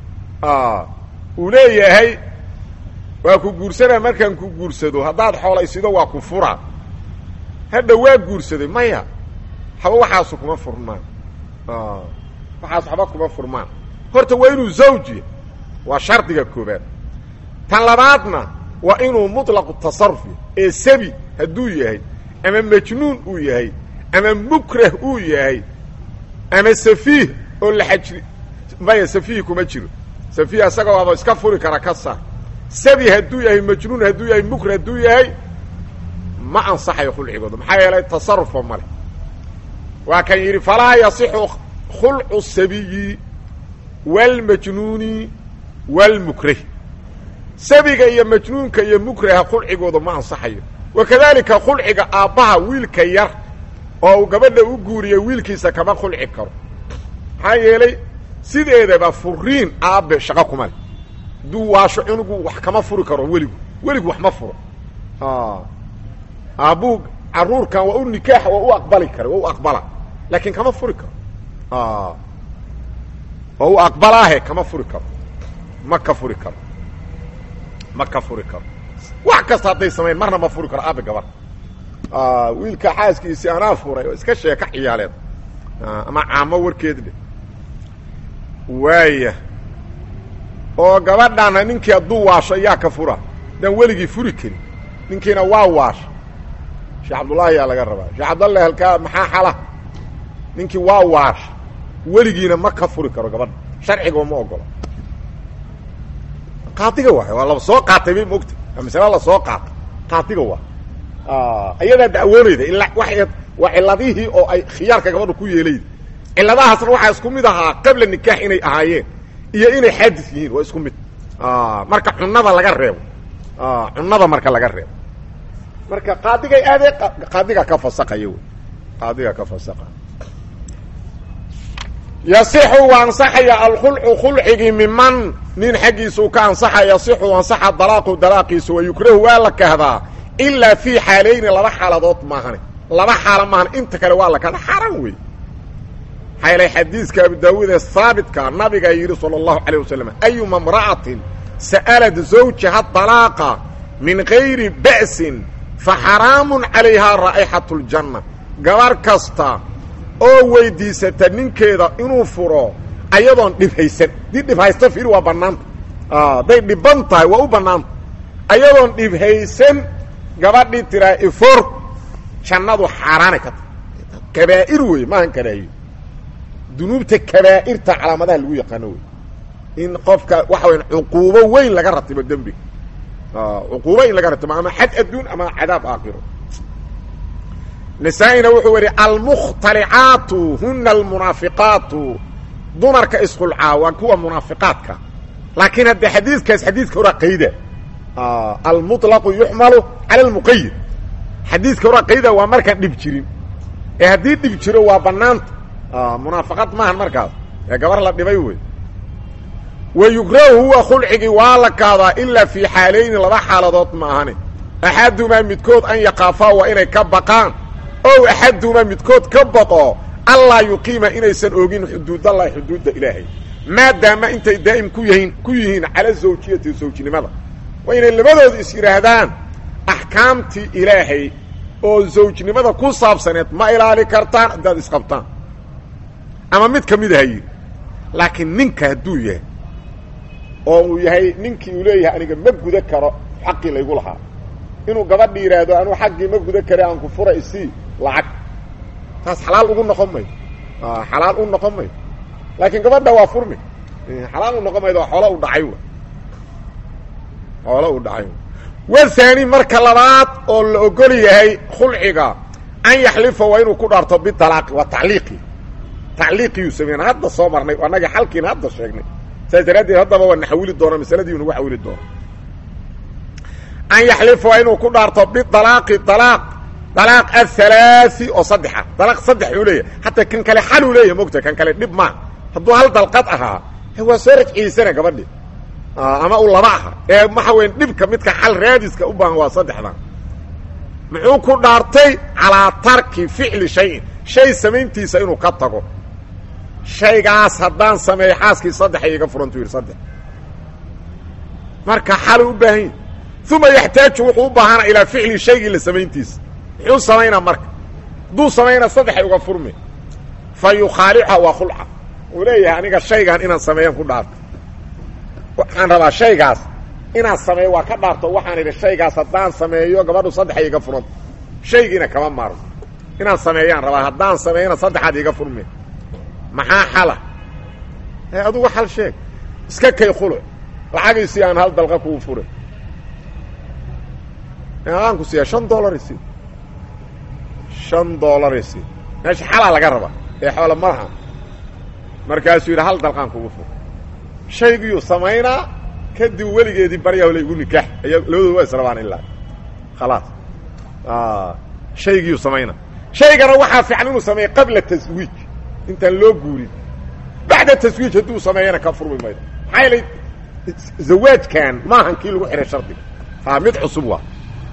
uu leeyahay waa ku guursanaa markaan ku guursado haddaad xoolaysido waa ku fura hadha waa guursaday maya haba waxaasu kuma furmaan waxaas waxba kuma furmaan horta waa inuu zawjiya waa shardiga koobaad tan labaadna waa inuu muطlaqu tasaruf yahy ee sabi hadduu yahay ama majnuun uu yahay ama mukrah uu yahay ama safiih oo la xajri maya safiih kuma jiro safiih isaga waaba iska furi kara ka saar sabi hadduu yahay majnuun hadduu yahay mukrah hadduu yahay ma ansaxayo khulcigooda maxaa yeelay tasarufba male waa kan yidhi falaa yasixu khulcu sabiyi wاlmajnuuni wاlmukrahi sabiga iyo majnuunka iyo mukraha khulcigooda ma ansaxayo wakadalika khulciga aabbaha wiilka yar oo uu gabadha u guuriya wiilkiisa kama khulci karo maxaa yeelay sideedaba furiin aabbe shaqo kuma leh hadduu waasho cunugu wax kama furi karo weligu weligu wax ma furo aabbuu caruurkan waa u nikaax waa u aqbali kara waa u aqbala laakiin kama furi karo waa u aqbalaahe kama furi karo ma ka furi karo ma ka furi karo wax kasta hadday samayn marna ma furi karo aabe gabar wiilka xaaskiisii anaa furay oo iska sheeka ciyaaleed ama caamo warkeed dhe waaya oo gabadhana ninkii hadduu waasho yaa ka fura daan weligii furi karin ninkiina waa waasha sheekh cabdullaahi yaa laga rabaa sheekh cabdallahi halkaa maxaa xala ninkii waa waasha weligiina ma ka furi karo gabadha sharciga ma ogolo qaadiga waay waa la soo qaatay bay maogta waa masale la soo qaatay qaadiga waa ayadaa dacwoonayda ila wa waa ciladihii oo ay khiyaarka gabadha ku yeelayda ciladahaasna waxaa isku mid ahaa qabla nikaax inay ahaayeen iyo inay xaadis yihiin waa isku mid marka cunada laga reebo cunada marka laga reebo marka qaadigay aadee qaadiga ka fasaqaya wy qaadiga ka fasaqa yasixu waa ansaxaya alkhulcu khulcigii miman nin xaggiisuu ka ansaxa yasixu ansaxa dalaaqu dalaaqiisu wa yukrahu waa la kahdaa ilaa fii xaalayni laba xaaladood maahane laba xaalo maahan inta kale waa la kahda xaaraan wey maxaa yeelay xadiiska abu daawuud ee haabitka nabigaa yidhi sala allahu calayh wasalam ayuma imra'atin sa'alat zawjaha dalaaqa min gayri ba'sin fa xaraamun calayhaa raa'ixatu ljanna gabar kasta oo weydiisata ninkeeda inuu furo ayadoon dhibhaysan dii dhibhaysto fiir waa bannaanta hadday dhiban tahay waa u bannaanta ayadoon dhibhaysan gabadhii tiraa ifor jannadu xaaraanay ka tahay kabaa'ir wey maahan karaahiyo dunuubta kabaa'irta calaamadaha lagu yaqaano wey in qofka waxa waya cuquubo weyn laga ratibo dembiga cuquubo in laga ratibo ama xad adduun ama cadaab aakhiro nisaa-ina wuxuu yihi almukhtalicaatu huna almunaafiqaatu dumarka isqulcaa waa kuwa munaafiqaadka laakiin hadde xadiidkaas xadiidka horaa qayda almuطlaqu yuxmalu cala almuqayid xadiidka horaa qayda waa markaan dhib jirin ee haddii dhib jiro waa banaanta munaafaqad maahan markaas ee gabar la dhibay wey wa yukrahu huwa khulcigii waa la kaadaa ilaa fii xaalayni laba xaaladood ma ahane axadumaa midkood an yaqaafaa waa inay ka baqaan ow axadumaa midkood ka baqo allaa yuqiima inaysan ogin xuduudallahi xuduudda ilaahay maadaama intay daa'im ku yihiin ku yihiin cala zawjiyati zawjinimada waa inay labadooda is yidhaahdaan axkaamtii ilaahay oo zawjnimada ku saabsaneed ma ilaali kartaan haddaad isqabtaan ama mid ka mid aha yidhi laakiin ninka hadduu yahay oo uu yahay ninkii uu leeyahay aniga ma guda karo xaqii laygu lahaa inuu gabadha yidhaahdo anuu xaggii ma guda kare aan ku fura isii lacag taas xalaal ugu noqon maydo xalaal u noqon maydo laakiin gabadha waa furmi xalaal u noqon maydo waa xoolo u dhacay xoolo u dhacay wahaani marka labaad oo la ogol yahay khulciga an yaxlifa waa inuu ku dhaarto bitalaaqi waa tacliiqi tacliiqiyuu sameyna hadda soo marnay annaga xalkiina hadda sheegnay saas daraaddeed haddaba waa naxawili doona masaladii nagu xawili doona an yaxlifa waa inuu ku dhaarto bialaaqi alaaq alaaq athalaai oo saddexa dalaaq saddex uu leeyahay hataa kan kale xal uu leeyahay mogta kan kale dhib maa hadduu hal dalqad ahaa waa soo rajciisana gabadhi ama u laba aha ee waxa weya dhibka midka xal raadiska u baahan waa saddexdan muxuu ku dhaartay calaa tarki ficli shayin shay samayntiisa inuu ka tago shaygaas haddaan sameeyo xaaskii saddex iga furantu yidhi saddex marka xalu u baahan yahi uma yaxtaaju wuxuu u baahana ilaa ficli shaygii la samayntiisa muxuu samaynaa marka hadduu samaynaa saddexay uga furmi fa yukhaalica waa khulca uu leeyahay aniga shaygan inaan sameeyan ku dhaarto waxaan rabaa shaygaas inaan sameeyo waa ka dhaarto waxaan idhi shaygaas haddaan sameeyo gabadhu saddexay iga furanto shaygiina kama maarmo inaan sameeyaan rabaa haddaan sameeyana saddexaad iga furmi maxaa xala e adugu xal sheeg iska kay khuluc lacagiisii aan hal dalqa kuu furay aan ku siiya shan dollar isi shan dollar isi meesha xalaa laga rabaa ee xoola malaha markaasuu yidhi hal dalqaan kugu fur shaygiyuu samaynaa kadib weligeedii baryaa la igu nikaax aya labadooda waa israbaan ilaa khalaas shaygiyuu samaynaa shaygana waxaa fiican inuu sameeyo qabla taswiij intaan loo guurin bacda taswiij hadduu sameeyana ka furmi maydo maxaa yeelay zawaajkan maahan kii lagu xihay shardiga a mid cusub waa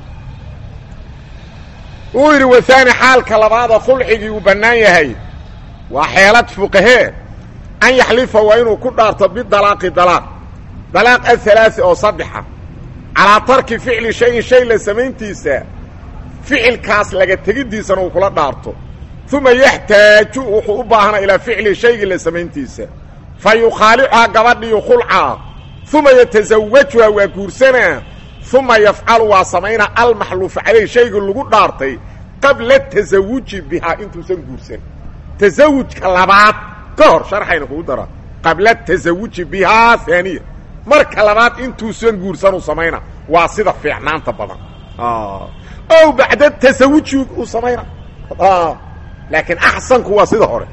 uu yidhi wahaani xaalka labaada khulcigii uu bannaan yahay waa xeelad fuqahee an yaxlifa waa inuu ku dhaarto bidalaaqi dalaaq dalaaq athalaai oo saddexa calaa tarki ficli shayin shay la samayntiisa ficilkaas laga tegiddiisana uu kula dhaarto uma yaxtaaju wuxuu u baahana ilaa ficli shaygii la samayntiisa fa yukhaalicuhaa gabadhiyu khulcaa uma yatasawajuha waa guursanaa uma yafcalu waa samaynaa almaxluufa calayh shaygii lagu dhaartay qabla tasawuji bihaa intuusan guursan tasawujka labaad ka hor sharxayna kugu dara qabla tasawuji bihaa haaniya marka labaad intuusan guursanuu samayna waa sida fiicnaanta badan ow bacda tasawuji uu samayna laakiin axsanku waa sida hore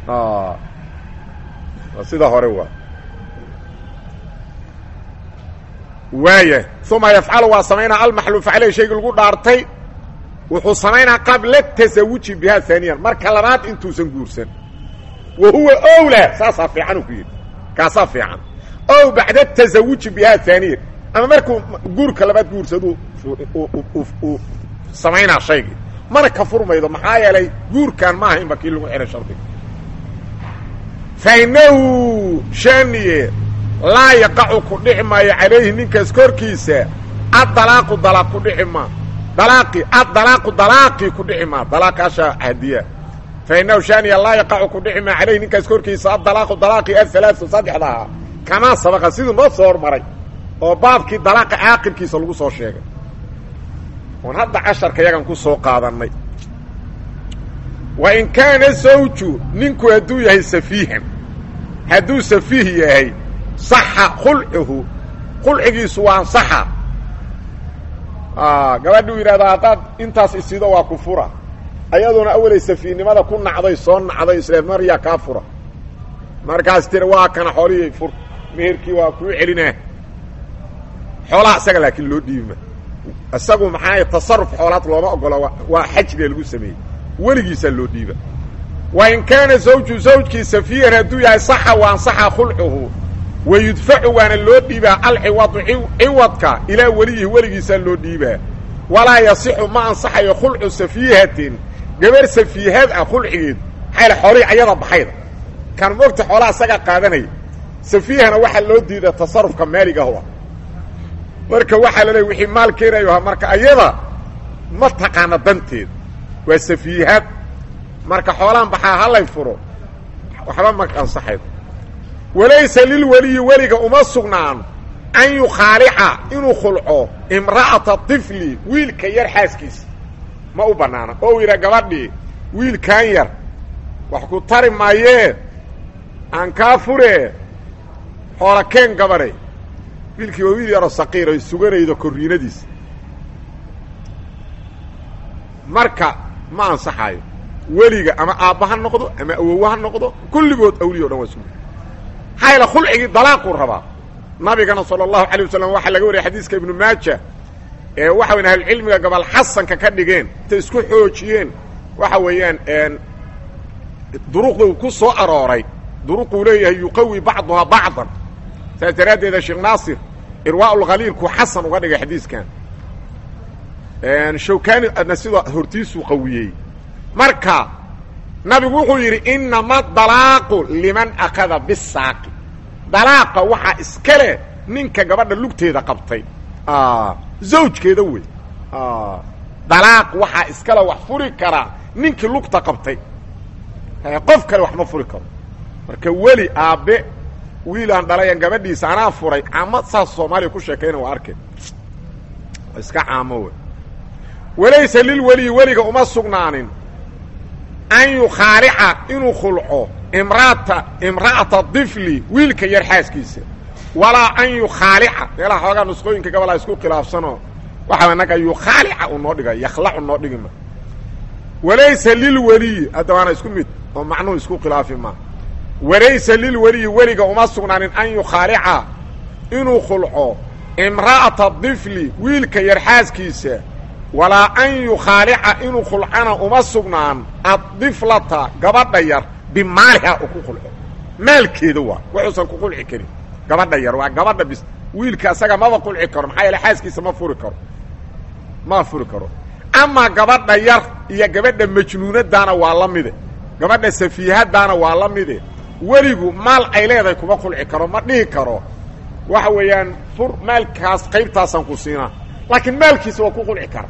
waa sida hore waa waaya uma yafcalu waa samaynaa almaxluufa caleyh shaygii lagu dhaartay wuxuu samaynaa qabla tasawuji bihaa haaniyan marka labaad intuusan guursan wa huwa owla saasaa fiican uu ku yidhi kaasaa fiican ow bacda tasawuji bihaa haaniyan ama markuu guurka labaad guursadu uu samaynaa shaygii mana ka furmaydo maxaa yeelay guurkan maaha inba kii lagu xihay shardiga fa inahu shaaniye laa yaqacu ku dhici maayo calayhi ninkaas korkiisa addalaaqu dalaaq ku dhici maa dalaaqi addalaaqu dalaaqii ku dhici maa dalaaqaasha hadiya fa inahu shaaniya laa yaqacu ku dhici maa calayhi ninkaas korkiisa addalaaqu dalaaqii athalaau saddexda ahaa kamaa sabaqa siduu noo soo hormaray oo baabkii dalaaqa caaqibkiisa lagu soo sheegay oon hadda casharka yagan ku soo qaadannay wa in kaana zawju ninku hadduu yahay safiihan hadduu safiih yahay saxa khulcuhu khulcigiisu waa ansaxa gabadhuu yidhahdaa haddaad intaas isido waa ku fura ayadoona awalay safiihnimada ku nacday soo nacday isle maryaa kaa fura markaas tiri waa kana xoolihii fur meherkii waa kuu celinaa xoolaha isaga laakiin loo dhiibima isagu maxaa tasaruf xoolaad looma ogola waa xajriga lagu sameeyey weligiisaa loo dhiiba wa in kaana zawju zawjkii safiihan hadduu yahay saxa wa ansaxa khulcuhu wa yudfacu waana loo dhiibaa alciwadu ciwadka ilaa weliyihi weligiisaa loo dhiibaa walaa yasixu ma ansaxayo khulcu safiihatin gabar safiihad ah khulcigeed maxaa yale xoolihii ayada baxayda kan mogta xoolaha isagaa qaadanaya safiihana waxaa loo diida tasarufka maaligah ah marka waxaa la leeya wixii maal keenayo ahaa marka ayada ma taqaana danteeda waa safiihaad marka xoolaan baxaa halay furo waxba ma ansaxayd walaysa lilweliyi weliga uma sugnaan an yukhaalica inuu khulco imra'ata tifli wiilka yar xaaskiisa ma u bannaana oo u yidhaa gabadhii wiilkan yar wax ku tari maayee aan kaa furee xoola keen gabadhay wiilkii waa wiil yaroo saqiir oy suganaydo korriinadiisa marka ma ansaxaayo weliga ama aabba ha noqdo ama awowa ha noqdo kulligood awliya o dhan waa isku maxaa yaele khulcigii dalaaquu rabaa nabigana sala allahu alay wasalam waxaa laga wariyay xadiiska ibnu maaja ee waxa weyan ahlucilmiga gabal xasanka ka dhigeen intay isku xoojiyeen waxa weeyaan duruqda uu ku soo arooray duruquu leeyahay yuqawi bacduhaa bacdan saas daraaddeeda sheekh naasir irwaa lkhaliilkuu xasan uga dhigay xadiiskan shawkani adna sidoo hortiisuu qawiyey marka nabigu wuxuu yidhi inama dalaaqu liman akada bisaaqi dalaaqa waxaa iska leh ninka gabadha lugteeda qabtay zawjkeeda wey dalaaq waxaa iskale wax furi karaa ninkii lugta qabtay qof kale wax ma furi karo marka weli aabbe wiilaan dhalayan gabadhiisa anaa furay caamo saas soomaaliya ku sheekayna waa arkay iska caamo wey walaysa lilweliyi weliga uma sugnaanin an yukhaalica inuu khulco imraata imra'ata difli wiilka yar xaaskiisa walaa an yukhaalica meelaha xoogaa nusqooyinka gabalaa isku khilaafsanoo waxaa naga yukhaalica u noo dhiga yakhlacu noo dhigima walaysa lilweliyi hadda waana isku mid oo macnuhu isku khilaafi maa walaysa lilweliyi weliga uma sugnaanin an yukhaalica inuu khulco imra'ata difli wiilka yar xaaskiisa walaa an yukhaalica inuu khulcana uma sugnaan addiflata gabadha yar bimaaliha u ku khulco maalkeeda waa wuxuusan ku khulci karin gabadha yar waa gabadha bis wiilka asaga maba khulci karo maxaa yeele xaaskiisa ma furi karo ma furi karo amaa gabadha yar iyo gabadha majnuunadaana waa la mide gabadha safiihadaana waa la mide weligu maal ay leedahay kuma khulci karo ma dhihi karo waxa weeyaan fur maalkaas qaybtaasaan ku siinaa laakiin maalkiisa waa ku khulci kara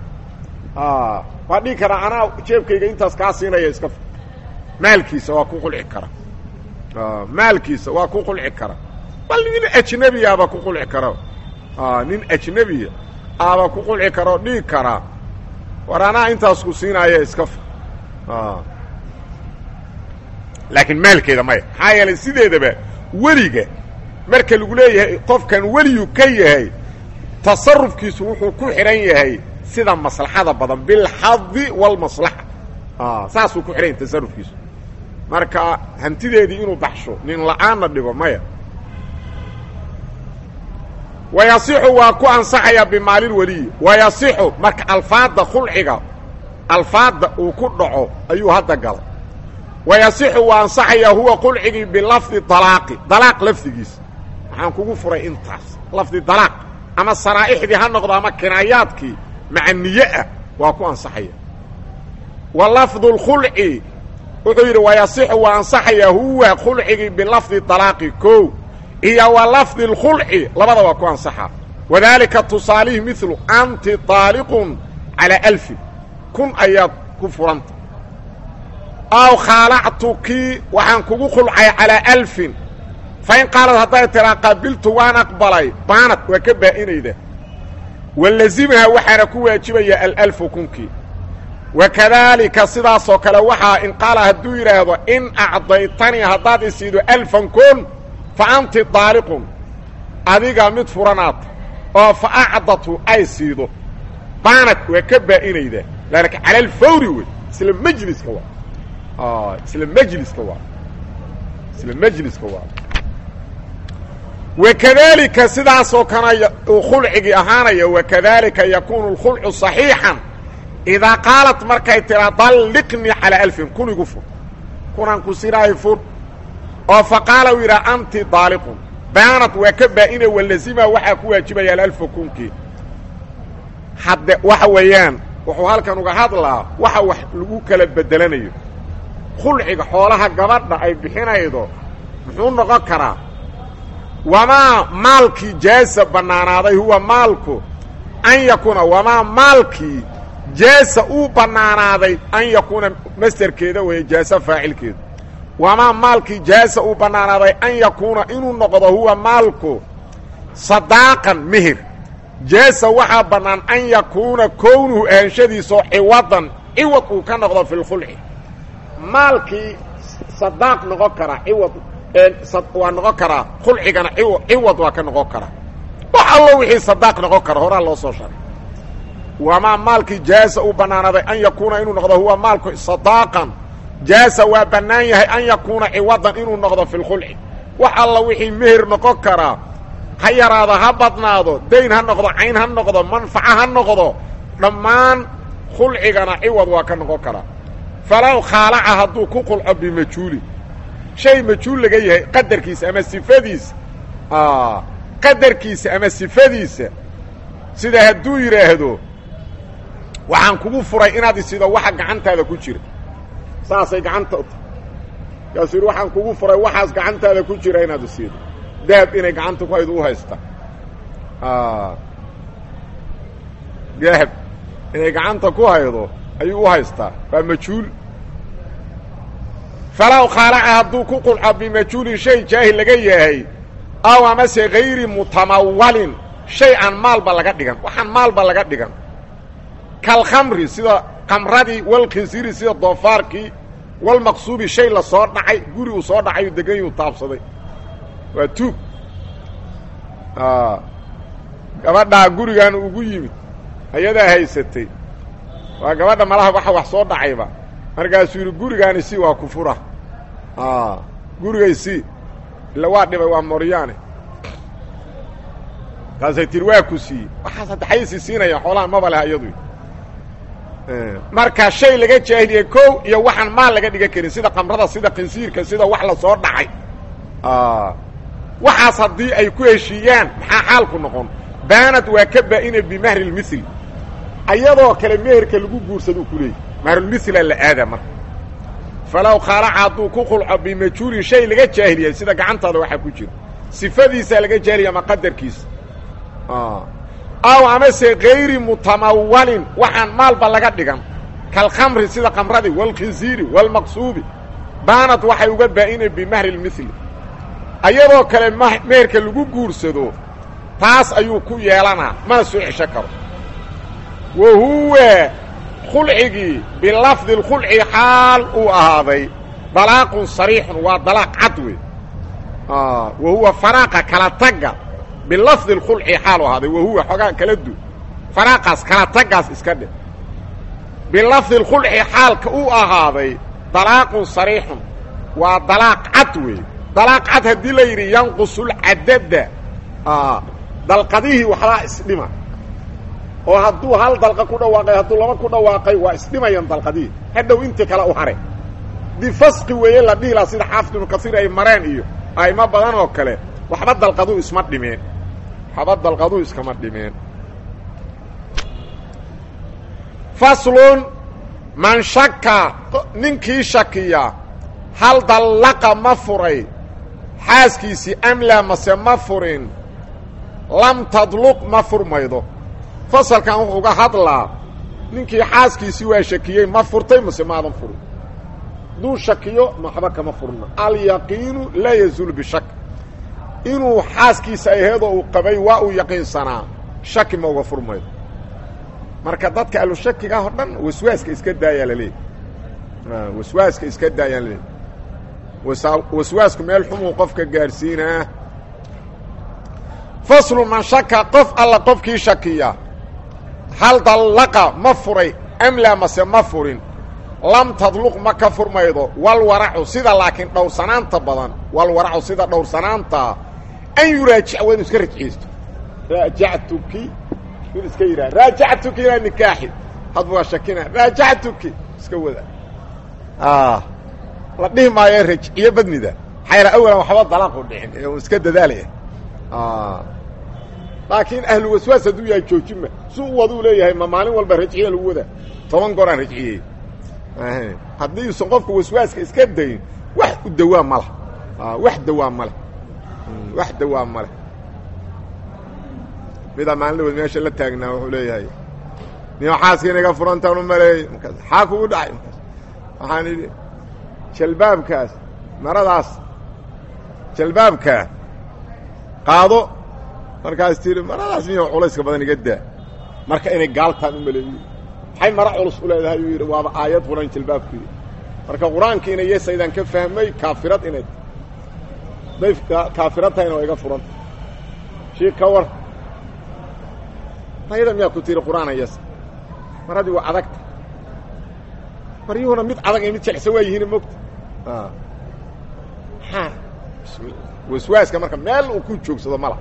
waa dhihi karaa anaa jeebkayga intaas kaa siinaya iska maalkiisa waa ku khulci kara maalkiisa waa ku khulci kara bal nin ajnebi aba ku khulci kara nin ajnebiya aba ku khulci kara oo dhihi karaa war anaa intaas ku siinaya iska laakiin maalkeeda maya maxaa yeelay sideedaba weliga marka lagu leeyahay qofkan weliyu ka yahay tasarufkiisu wuxuu ku xidhan yahay sida maslaxada badan bilxadi walmaslaxa saasuu ku xidhan yahay tasarufkiisu marka hantideedii inuu baxsho nin la-aanna dhigo maya wayasixu waa ku ansaxayaa bimaalilweliyi wayasixu marka alfaadda khulciga alfaadda uu ku dhaco ayuu hadda galay wayasixu waa ansaxayaa huwa khulcigii bilafdi dalaaqi dalaaq lafdigiisa waxaan kugu furay intaas lafdi dalaaq ama saraa'ixdii ha noqdo ama kinaayaadkii maca niye ah waa ku ansaxaya wa lafdu lkhulci wuxuu yidhi wayasixu waa ansaxayaa huwa khulcigii bilafdi dalaaqi kow iyo wa lafdi اlkhulci labada waa ku ansaxa wadaalika tusaalihi milu anti طaaliqun calىa alfin kun ayaad ku furanta aw khaalactuki waxaan kugu khulcay calىa alfin fain qaalad hadday tiraa qabiltu waan aqbalay baanad waa ka baa'inayda walazimaha waxaana ku waajibaya alalfu kunkii wakadaalika sidaasoo kale waxaa in qaala hadduu yidhaahdo in acdaytanii haddaad isiido alfan kun fa anti daaliqun adiga mid furanaata oo fa acdatu ay siido baanad waa ka baa'inayda laakin cala alfawri wey isla majliska waa isla majliska waa isla majliska waa wakadaalika sidaasoo kana uu khulcigii ahaanaya wakadaalika yakuunu اlkhulcu صaxiixan idaa qaalat markay tiraa dalliqnii calaa alfin kun igu fur kunaan ku sinaayo fur oo fa qaala u yidhaha anti daaliqun baanad waa ka baa'ina walazima waxaa ku waajibaya alalfa kunkii hadde waxa weeyaan wuxuu halkan uga hadlaa waxa wax lagu kala bedelanayo khulciga xoolaha gabadha ay bixinaydo muxuu noqon karaa wamaa maalkii jaasa bannaanaaday huwa maalku an yakuuna wamaa maalkii jaasa uu bannaanaaday an yakuuna masderkeeda weeye jaasa faacilkeeda wamaa maalkii jaasa uu bannaanaaday an yakuuna inuu noqdo huwa maalku sadaaqan mehir jaasa waxaa bannaan an yakuuna kownuhu ahanshadiisoo ciwadan ciwad uu ka noqdo fi lkhulci maalkii sadaaq noqon karaa ciwad waa noqon karaa khulcigana ciwad waa ka noqon karaa wax allo wixii sadaaq noqon kara horaa loo soo sharay wamaa maalkii jaasa uu bannaanaaday an yakuuna inuu noqdo huwa maalku sadaaqan jaasa waa bannaan yahay an yakuuna ciwadan inuu noqdo fi lkhulci wax alla wixii meher noqon karaa ha yaraado ha badnaado dayn ha noqdo cayn ha noqdo manfaco ha noqdo dhammaan khulcigana ciwad waa ka noqon karaa falow khaalaca hadduu ku qulco bimajhuuli shay majhuul laga yahay qadarkiisa ama sifadiisa qadarkiisa ama sifadiisa sida hadduu yidhaahdo waxaan kugu furay inaad isido waxa gacantaada ku jira saasay gacanta u tahay kaasuu yidhi waxaan kugu furay waxaas gacantaada ku jira inaad isiido dahab inay gacanta ku haydo u haysta dahab inay gacanta ku haydo ayuu u haystaa waa majhuul falow khaalaca hadduu ku qulco bimajhuulin shay jaahil laga yahay aw amase hayri mutamawalin shay aan maalba laga dhigan waxaan maalba laga dhigan kalkhamri sida kamradii walkhinsiri sida doofaarkii walmaqsuubi shay la soo dhacay guri uu soo dhacay degan yuu taabsaday waa tuug gabadhaa gurigan ugu yimid ayadaa haysatay waa gabadha malaha waxa wax soo dhacayba markaasuu yidhi gurigaani si waa kufura gurigay si illa waa dhibay waa moryaane kaasay tiri waa ku siiyey waxaas hadda xaysi siinaya xoolahan maba leha iyadu marka shay laga jaahiliyey kow iyo waxaan maal laga dhigan karin sida kamrada sida qinsiirka sida wax la soo dhacay waxaas haddii ay ku heshiiyaan maxaa xaalku noqon baanad waa ka baa-ina bimahri lmithli ayadoo kale meherka lagu guursaduu ku leeyay mahrulmithla la aada marka falow khaalaca hadduu ku qulco bimajhuulin shay laga jaahiliyay sida gacantaada waxaa ku jira sifadiisaa laga jaahiliya ama qadarkiisa aw amase kayri mutamawalin waxaan maalba laga dhigan kalkhamri sida kamradii walkhinsiiri walmaqsuubi baanad waxay uga baa-inay bimahri lmithli ayadoo kale meherka lagu guursado taas ayuu ku yeelanaa mana soo cesho karo wa huwa khulcigii bilafdi lkhulci xaal uu ahaaday dalaaqun sariixun waa dalaaq cad wey wa huwa faraaqa kala tagga bilafdi lkhulci xaal u ahaaday wa huwa xoogaa kala du faraaqaas kala taggaas iska dhe bilafdi lkhulci xaalka uu ahaaday dalaaqun sariixun waa dalaaq cad wey dalaaq cad haddii la yidhi yanqusulcadada dalqadihii waxbaa isdhima oo hadduu hal dalqa ku dhawaaqay hadduu laba ku dhawaaqay waa isdhimayan dalqadihii hadhow intii kale u hare haddii fasqi weeye la dhihi laha sida xaafid ibnu kasiir ay mareen iyo aymo badan oo kale waxba dalqaduu isma dhimeen waxba dalqaduu iskama dhimeen faslun man shaka ninkii shakiya hal dallaqa ma furay xaaskiisii amlaa mase ma furin lam tadluq ma furmaydo fasalkan wuxuu uga hadlaa ninkii xaaskiisii waa shakiyey ma furtay mase maadan furin hadduu shakiyo maxba kama furna alyaqiinu laa yazuulu bishak inuu xaaskiisa aheedoo uu qabay waa uu yaqiinsanaa shaki ma uga furmaydo marka dadka alushakiga o dhan waswaaska iska daayaa laleeyahy waswaaska iska daayaa laleeyahy waswaasku meel xumuu qofka gaadhsiinaa faslu man shaka qof alla qofkii shakiya hal dallaqa ma furay amlaa mase ma furin lam tadluq ma ka furmaydo walwaracu sida laakiin dhowrsanaanta badan walwaracu sida dhowrsanaanta an yuraajica waa inu iska rajciyeysto raajactuki in iska yidhaha raajactuki ilaa nikaaxi hadba waa shakina raajactuki iska wada la dhihi maayo rajciyo badnida xayra awalan waxba dalaaqu dhicin ee uu iska dadaalaya laakiin ahlu waswaas hadduu yahay joojinma su u waduu leeyahay ma maalin walba rajciya lagu wadaa toban goor aan rajciyey haddii usan qofka waswaaska iska dayin wax u dawaa ma leh wax dawaa ma leh wax dawaa male midaa maalin dhawood meesha la taagnaa wuxuu leeyahay niyo xaaska inaga furantaan u maleeyey markaas xaa kugu dhacay markaas waxaan idhi jalbaabkaas maradaas jalbaabkaa qaado markaas tiri maradaas miyo culayska badan iga daa marka inay gaaltaan u maleeyiin maxay mara culus u leedahay uu yidhi waaba aayad quran jalbaabkeedi marka qur-aanka inay yesaydaan ka fahmay kaafirad inay day kaafirad tahayna waa iga furanta shii ka war ayada miyaa ku tiri qur-aana yes mar haddii waa adagta maryuhuna mid adag iyo mid jecsa waa yihiin mogta maa waswaaska marka meel uu ku joogsado mala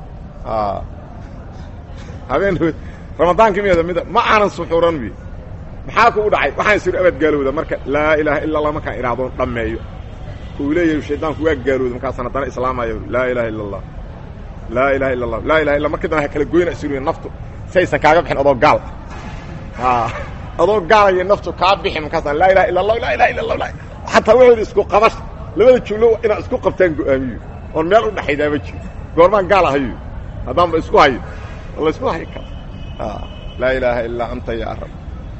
habeen ramadaanka miyada mid ma aanan suxuuran wi maxaa kugu dhacay waxaan isiri abad gaalowda marka laa ilaaha illa allah markaan idhaahdo dhammeeyo uu leeyahay shaydaanku waa gaalowda markaasaan haddana islaamayo laa ilaha illa allah laa ilaha illa allah laa ilaha illa markii dambe ha kala goyna isiri naftu saysan kaaga bixin adoo gaal adoo gaalaya naftu kaa bixin markaasaan laa ilaha illa allah laa ilaha illa allah xataa waxooda isku qabash labada jumlo inaad isku qabtaan go-aamiyo oon meel u dhexaydaa ma jiro goormaan gaal ahayo haddaanba isku hayo la isku hayi kara laa ilaaha ilaa anta yaa rab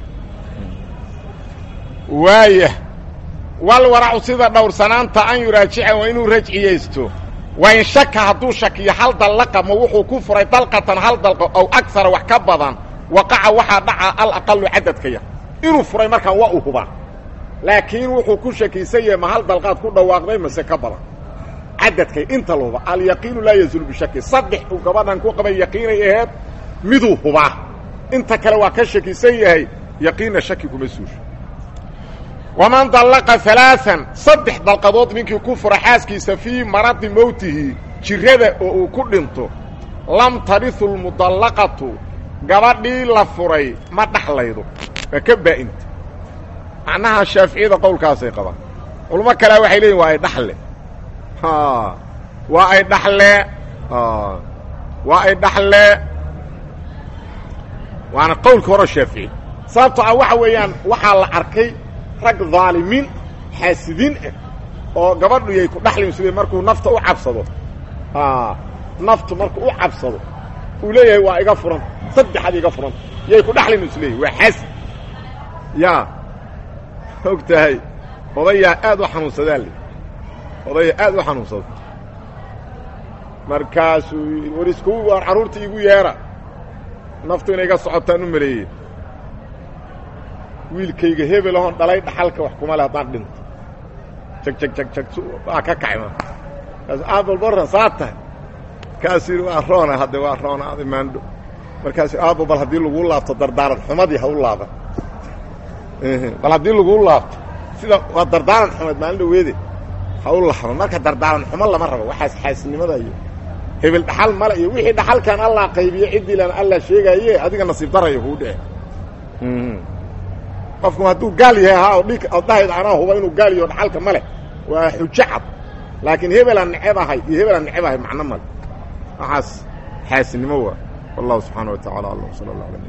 waaya wal waracu sida dhowrsanaanta an yuraajica waa inuu rajciyaysto wa in shaka hadduu shakiyo hal dallaqa ma wuxuu ku furay dalqatan hal dalqo ow agsara wax ka badan waqaca waxaa dhaca alaqalu cadadka yar inuu furay markaan waa u hubaa laakiin wuxuu ku shakiisan yahay ma hal dalqaad ku dhawaaqday mase ka badan cadadkay inta la huba alyaqiinu laa yazulu bishaki saddex uu gabadhan ku qabay yaqiinay aheed miduu hubaa inta kale waa ka shakisan yahay yaqiinna shaki kuma suusho waman dallaqa alaaan saddex dalqadood ninkii ku fura xaaskiisa fii maradi mowtihi jirada oo uu ku dhinto lam tarihu lmudallaqatu gabadhii la furay ma dhaxlaydo waa ka baa'inta macnaha shaaficiyada qowlkaasay qabaan culamo kalea waxay leeyihin waa ay dhaxle waa ay dhaxle waa ay dhaxle waana qowlka hore shaafici sababto ah waxa weeyaan waxaa la arkay rag dhaalimiin xaasidiin ah oo gabadhu yay ku dhaxlin sida markuu nafta u cabsado naftu markuu u cabsado uu leeyahay waa iga furan saddexaad iga furan yay ku dhaxlin is leeyahy waa xaasid ya og tahay odayaa aad u xanuunsadaa le odayaa aad u xanuunsada markaasuu war isku waar carruurta igu yeera naftu inay iga socotaan u maleeyey wiilkayga hebel ahoon dhalay dhaxalka wax kuma le haddaan dhinto jag jag jag jag waa ka kacay ma kaas aabalbarran saa tahay kaasuu yidhi waa roona hadde waa roona adi maandho markaasuu aabo bal haddii laguu laabto dardaaran xumadii ha u laaban bal haddii laguu laabto sida waa dardaaran xumeed maalin dhaweede ha u laaban marka dardaaran xumo lama rabo waxaas xaasinimada iyo hebel dhaxal male iyo wixii dhaxalkan allah qaybiye ciddii lana allah sheegaaye adiga nasiib darayo kuu dhece qofku hadduu gaal yahay ahaa oo dhig addahayd anaa huba inuu gaal yaho dhaxalka ma leh waa xujo cad laakiin hebelaan neceb ahay iyo hebelaan neceb ahay macno male waxaas xaasinimo waa wallahu subxaana wa tacala alam sala allah ala